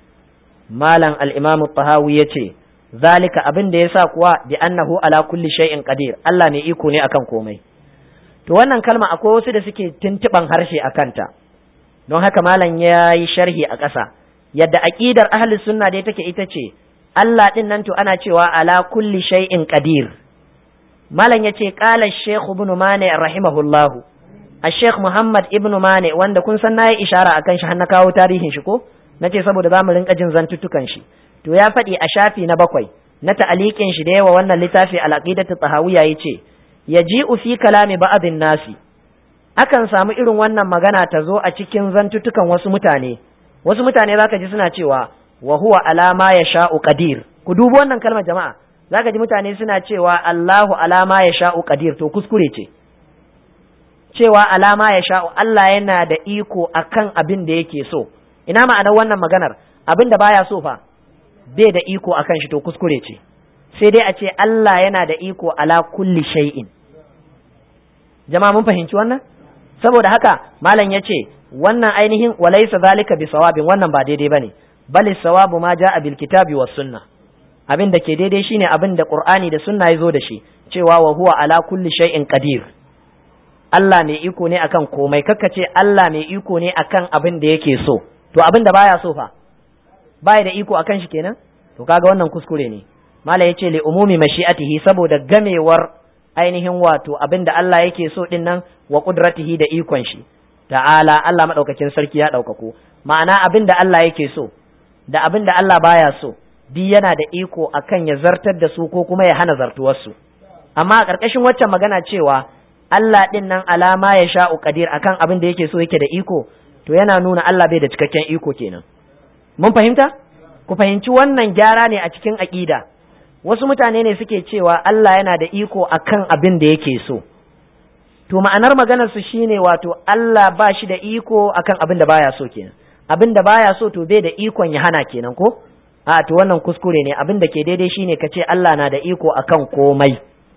malam al-imam at-tahawi yace zalika abin da yasa kuwa bi annahu ala kulli shay'in qadir Allah ne iko ne akan komai to wannan kalma akwai wasu da suke tuntuban harshe akan ta don haka malam ya yi sharhi a ƙasa yadda aqidar ahli sunna dai take ita ce Allah din nan to ana cewa ala kulli shay'in qadir malam ya ce ƙala shekhu ibn mane rahimahullahu a sheikh muhammad ibn mane wanda kun san nayi ishara akan shi har na kawo tarihin shi ko na ce saboda za mu rinka jin zantuttukan shi to ya faɗi a shafi na bakwai na ta'aliƙin shi da yawa wannan littafi al-aqidatu tahawiyya yace yaji'u fi kalami ba'dhin nasi akan samu irin wannan magana ta zo a cikin zantuttukan wasu mutane wasu mutane zaka ji suna cewa wa huwa ala ma yasha'u qadir ku dubi wannan kalmar jama'a zaka ji mutane suna cewa Allahu alama ya sha'u qadir to kuskure ce cewa alama ya sha'u Allah yana da iko akan abin da yake so ina ma'anar wannan maganar abin da baya so fa bai da iko akan shi to kuskure ce sai dai a ce Allah yana da iko ala kulli shay'in jama'a mun fahimci wannan saboda haka malam ya ce wannan ainihin walaysa zalika bi sawabin wannan ba daidai bane bal sawabu ma ja'a bil kitabi was sunnah abin da ke daidai shine abin da Qur'ani da sunna ya zo da shi cewa wa huwa ala kulli shay'in qadir Allah mai iko ne akan komai kakka ce Allah mai iko ne akan abin da yake so to abin da baya so fa baya da iko akan shi kenan to kaga wannan kuskure ne mala yace li umumi mashi'atihi saboda gamewar ainihin wato abinda Allah yake so din nan wa qudratihi da ikon shi ta'ala Allah madaukakin sarki ya daukako ma'ana abinda Allah yake so da abinda Allah baya so di yana da iko akan ya zartar da su ko kuma ya hana zartuwar su amma a ƙarƙashin waccan magana cewa Allah din nan alama ya sha'u qadir akan abin da yake so yake da iko to yana nuna Allah bai da cikakken iko kenan mun fahimta ku fahimci wannan gyara ne a cikin aƙida wasu mutane ne suke cewa Allah yana da iko akan abin da yake so to ma'anar maganar su shine wato Allah ba shi da iko akan abin da baya so kenan abin da baya so to bai da ikon ya hana kenan ko a to wannan kuskure ne abin da ke daidai shine ka ce Allah na da iko akan komai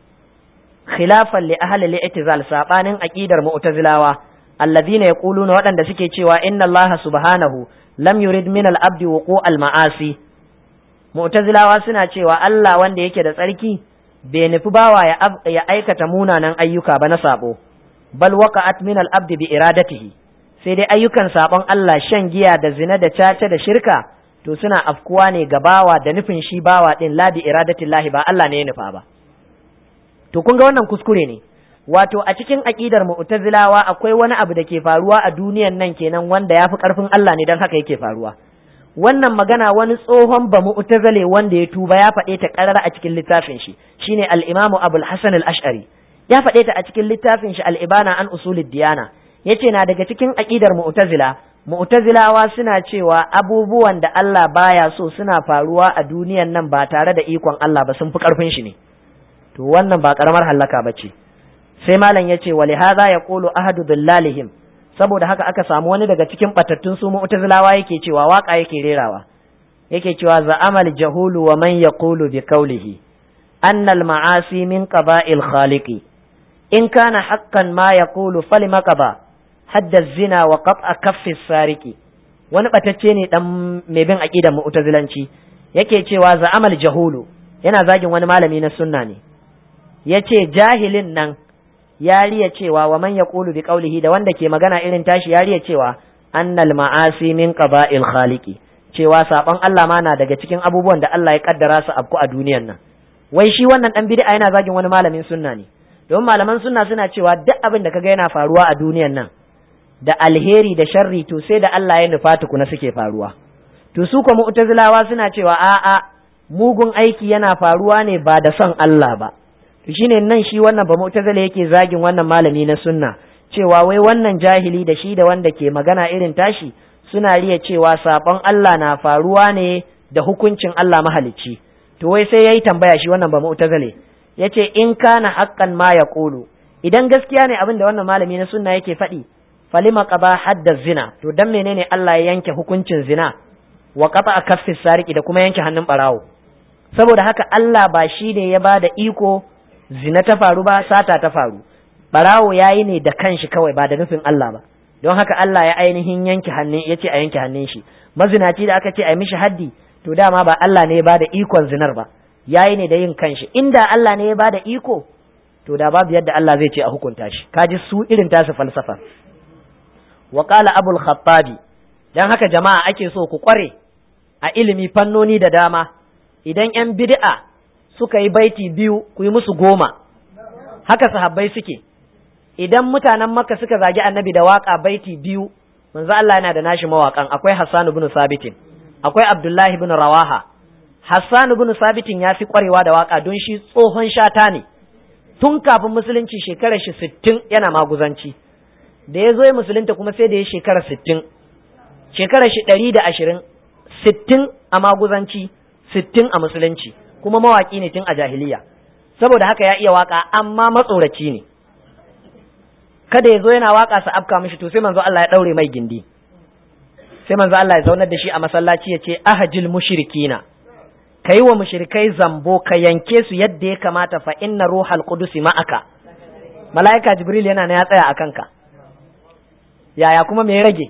khilafan li ahli al-i'tizal sabanin aqidar mu'tazilawa alladhina yaquluna waɗanda suke cewa inna Allah subhanahu lam yurid min al-abdi wuqu al-ma'asi mu'tazilawa suna cewa Allah wanda yake da tsarki bai nufi bawa ya, ya aikata munanan ayyuka ba na sabo bal waqa'at min al-abdi bi iradatihi sai dai ayyukan sabon Allah shan giya da zina da caca da shirka to suna afkuwa ne ga bawa da nufin shi bawa din la bi iradatillahi ba Allah ne ya nufa ba to kun ga wannan kuskure ne wato a cikin aqidar mu'tazilawa akwai wani abu da ke faruwa a duniyan nan kenan wanda yafi karfin Allah ne dan haka yake faruwa wannan magana wani tsohon ba mu'tazile wanda ya tuba ya faɗe ta ƙarara a cikin littafin shi shine al-Imam Abul Hasan al-Ash'ari ya faɗe ta a cikin littafin shi al-Ibana an usulid diyana yace na daga cikin aqidar mu'tazila mu'tazilawa suna cewa abubuwan da Allah baya so suna faruwa a duniyan nan ba tare da ikon Allah ba sun fi karfin shi ne to wannan ba karamar hallaka bace sai malam yace wa lihaza yaqulu ahadu billalihim saboda haka aka samu wani daga cikin batattun su mu'tazilawa yake cewa waka yake rerawa yake cewa za'amal jahulu wa man yaqulu bi qawlihi anna al ma'asi min qaba'il khaliqi in kana haqqan ma yaqulu falima qaba hadda zina wa qat'a kaffi sariki wani batacce ne dan mai bin aqidar mu'tazilanci yake cewa za'amal jahulu yana zagin wani malami na sunna ne yace jahilin nan ya riya cewa wa man yaqulu bi qawlihi da wanda ke magana irin tashi ya riya cewa annal ma'asi min qaba'il khaliqi cewa saban Allah ma na daga cikin abubuwan da Allah ya kaddara su abku a duniyar nan wai shi wannan dan bid'a yana zagin wani malamin sunna ne don malaman sunna suna cewa duk abin da kaga yana faruwa a duniyar nan da alheri da sharri to sai da Allah ya nufa tukuna suke faruwa to su kuma mu'tazilawa suna cewa a'a mugun aiki yana faruwa ne ba da son Allah ba to shine nan shi wannan ba mu'tazila yake zagin wannan malami na sunna cewa wai wannan jahili da shi da wanda ke magana irin tashi suna riya cewa sabon Allah na faruwa ne da hukuncin Allah mahalicci to wai sai yayi tambaya shi wannan ba mu'tazile yace in kana haqqan ma yaqulu idan gaskiya ne abin da wannan malami na sunna yake faɗi falima qaba hadda zina to dan menene Allah ya yanke hukuncin zina wa qata kaffi sariki da kuma yanke hannun barawo saboda haka Allah ba shi ne ya ba da iko zina ta faru ba sata ta faru barawo yayi ne da kanshi kawai ba da nufin Allah ba don haka Allah ya ainihin yanke hannun yace a yanke hannun shi mazinaci da aka ce a mishi haddi to dama ba Allah ne ya ba da ikon zinar ba yayi ne da yin kanshi inda Allah ne ya ba da iko to da babu yadda Allah zai ce a hukunta shi kaji su irin tasu falsafa wa qala abul khattabi dan haka jama'a ake so ku kware a ilimi fannoni da dama idan yan bid'a suka yi baiti biyu ku yi musu goma haka sahabbai suke idan mutanen makka suka zagi annabi da waka baiti biyu manzo Allah yana da nashi mawakan akwai Hassan ibn Sabitin akwai Abdullahi ibn Rawaha Hassan ibn Sabitin ya fi kwarewa da waka don shi tsohon shata ne tun kafin musulunci shekarar shi sittin yana maguzanci da ya zo ya musulunta kuma sai da ya shekara sittin shekarar shi ɗari da ashirin sittin a maguzanci sittin a musulunci kuma mawaƙi ne tun a jahiliya saboda haka ya iya waka amma matsoraci ne kada ya zo yana waka sa afka mishi to sai manzo Allah ya daure mai gindi sai manzo Allah ya zaunar da shi a masallaci ya ce ahajil mushrikina ka yi wa mushrikai zambo ka yanke su yadda ya kamata fa inna ruhal qudusi ma'aka mala'ika jibril yana na ya tsaya a kanka yaya kuma me rage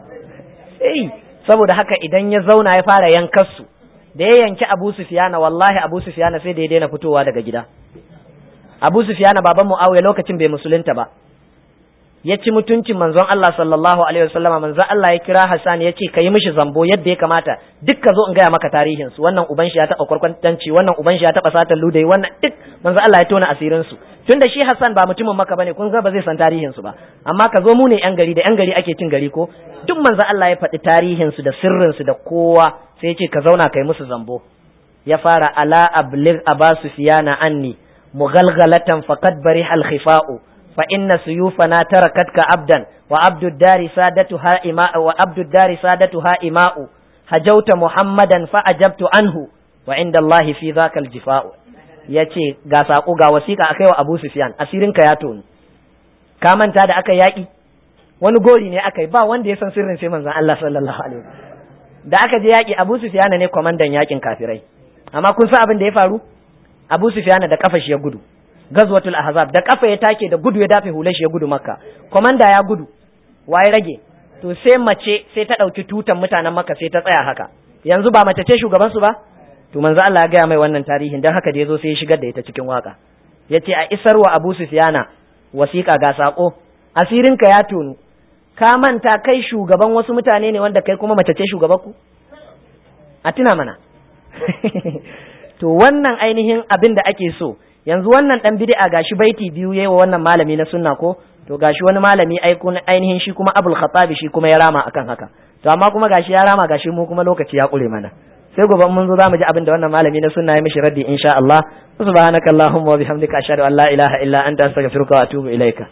sai saboda haka idan ya zauna ya fara yankar su da ya yanki abu sufiyana wallahi abu sufiyana sai da ya daina fitowa daga gida abu sufiyana baban muawiya lokacin bai musulunta ba ya ci mutuncin manzon Allah sallallahu alaihi wasallama manzon Allah ya kira Hassan ya ce ka yi mishi zambo yadda ya kamata duk ka zo in gaya maka tarihin su wannan uban shi ya taba kwarkwantanci wannan uban shi ya taba satan ludai wannan duk manzon Allah ya tona asirin su tunda shi Hassan ba mutumin maka bane kun ga ba zai san tarihin su ba amma ka zo mu ne yan gari da yan gari ake cin gari ko duk manzon Allah ya faɗi tarihin su da sirrin su da kowa sai ya ce ka zauna kai musu zambo ya fara ala ablig aba sufyana anni mughalghalatan faqad bariha al-khifa'u فإن سيوفنا تركتك عبدا وعبد الدار سادتها إماء وعبد الدار سادتها إماء هجوت محمدا فأجبت عنه وعند الله في ذاك الجفاء yace ga sako ga wasiƙa akai wa Abu Sufyan asirin ka ya tonu ka manta da aka yaki wani gori ne aka yi ba wanda ya san sirrin sai manzon Allah sallallahu alaihi da aka je yaki Abu Sufyan ne kwamandan yakin kafirai amma kun san abin da ya faru Abu Sufyan da kafa shi ya gudu gazwatul ahzab da kafa ya take da gudu ya dafe hular shi ya gudu makka komanda ya gudu waye rage to sai mace sai ta dauki tutan mutanen makka sai ta tsaya haka yanzu ba mace ce shugaban su ba to manzo Allah ya gaya mai wannan tarihin dan haka da yazo sai ya shigar da ita cikin waka yace a isarwa Abu Sufyana wasiƙa ga sako asirinka ya tonu ka manta kai shugaban wasu mutane ne wanda kai kuma mace ce shugaban ku a tuna mana to wannan ainihin abin da ake so yanzu wannan dan bid'a gashi baiti biyu yayi wa wannan malami na sunna ko to gashi wani malami aiko ainihin shi kuma Abul Khattabi shi kuma ya rama akan haka to amma kuma gashi ya rama gashi mu kuma lokaci ya kure mana sai gobe mun zo zamu ji abin da wannan malami na sunna ya mishi raddi insha Allah subhanakallahumma wa bihamdika ashhadu an la ilaha illa anta astaghfiruka wa atubu ilaika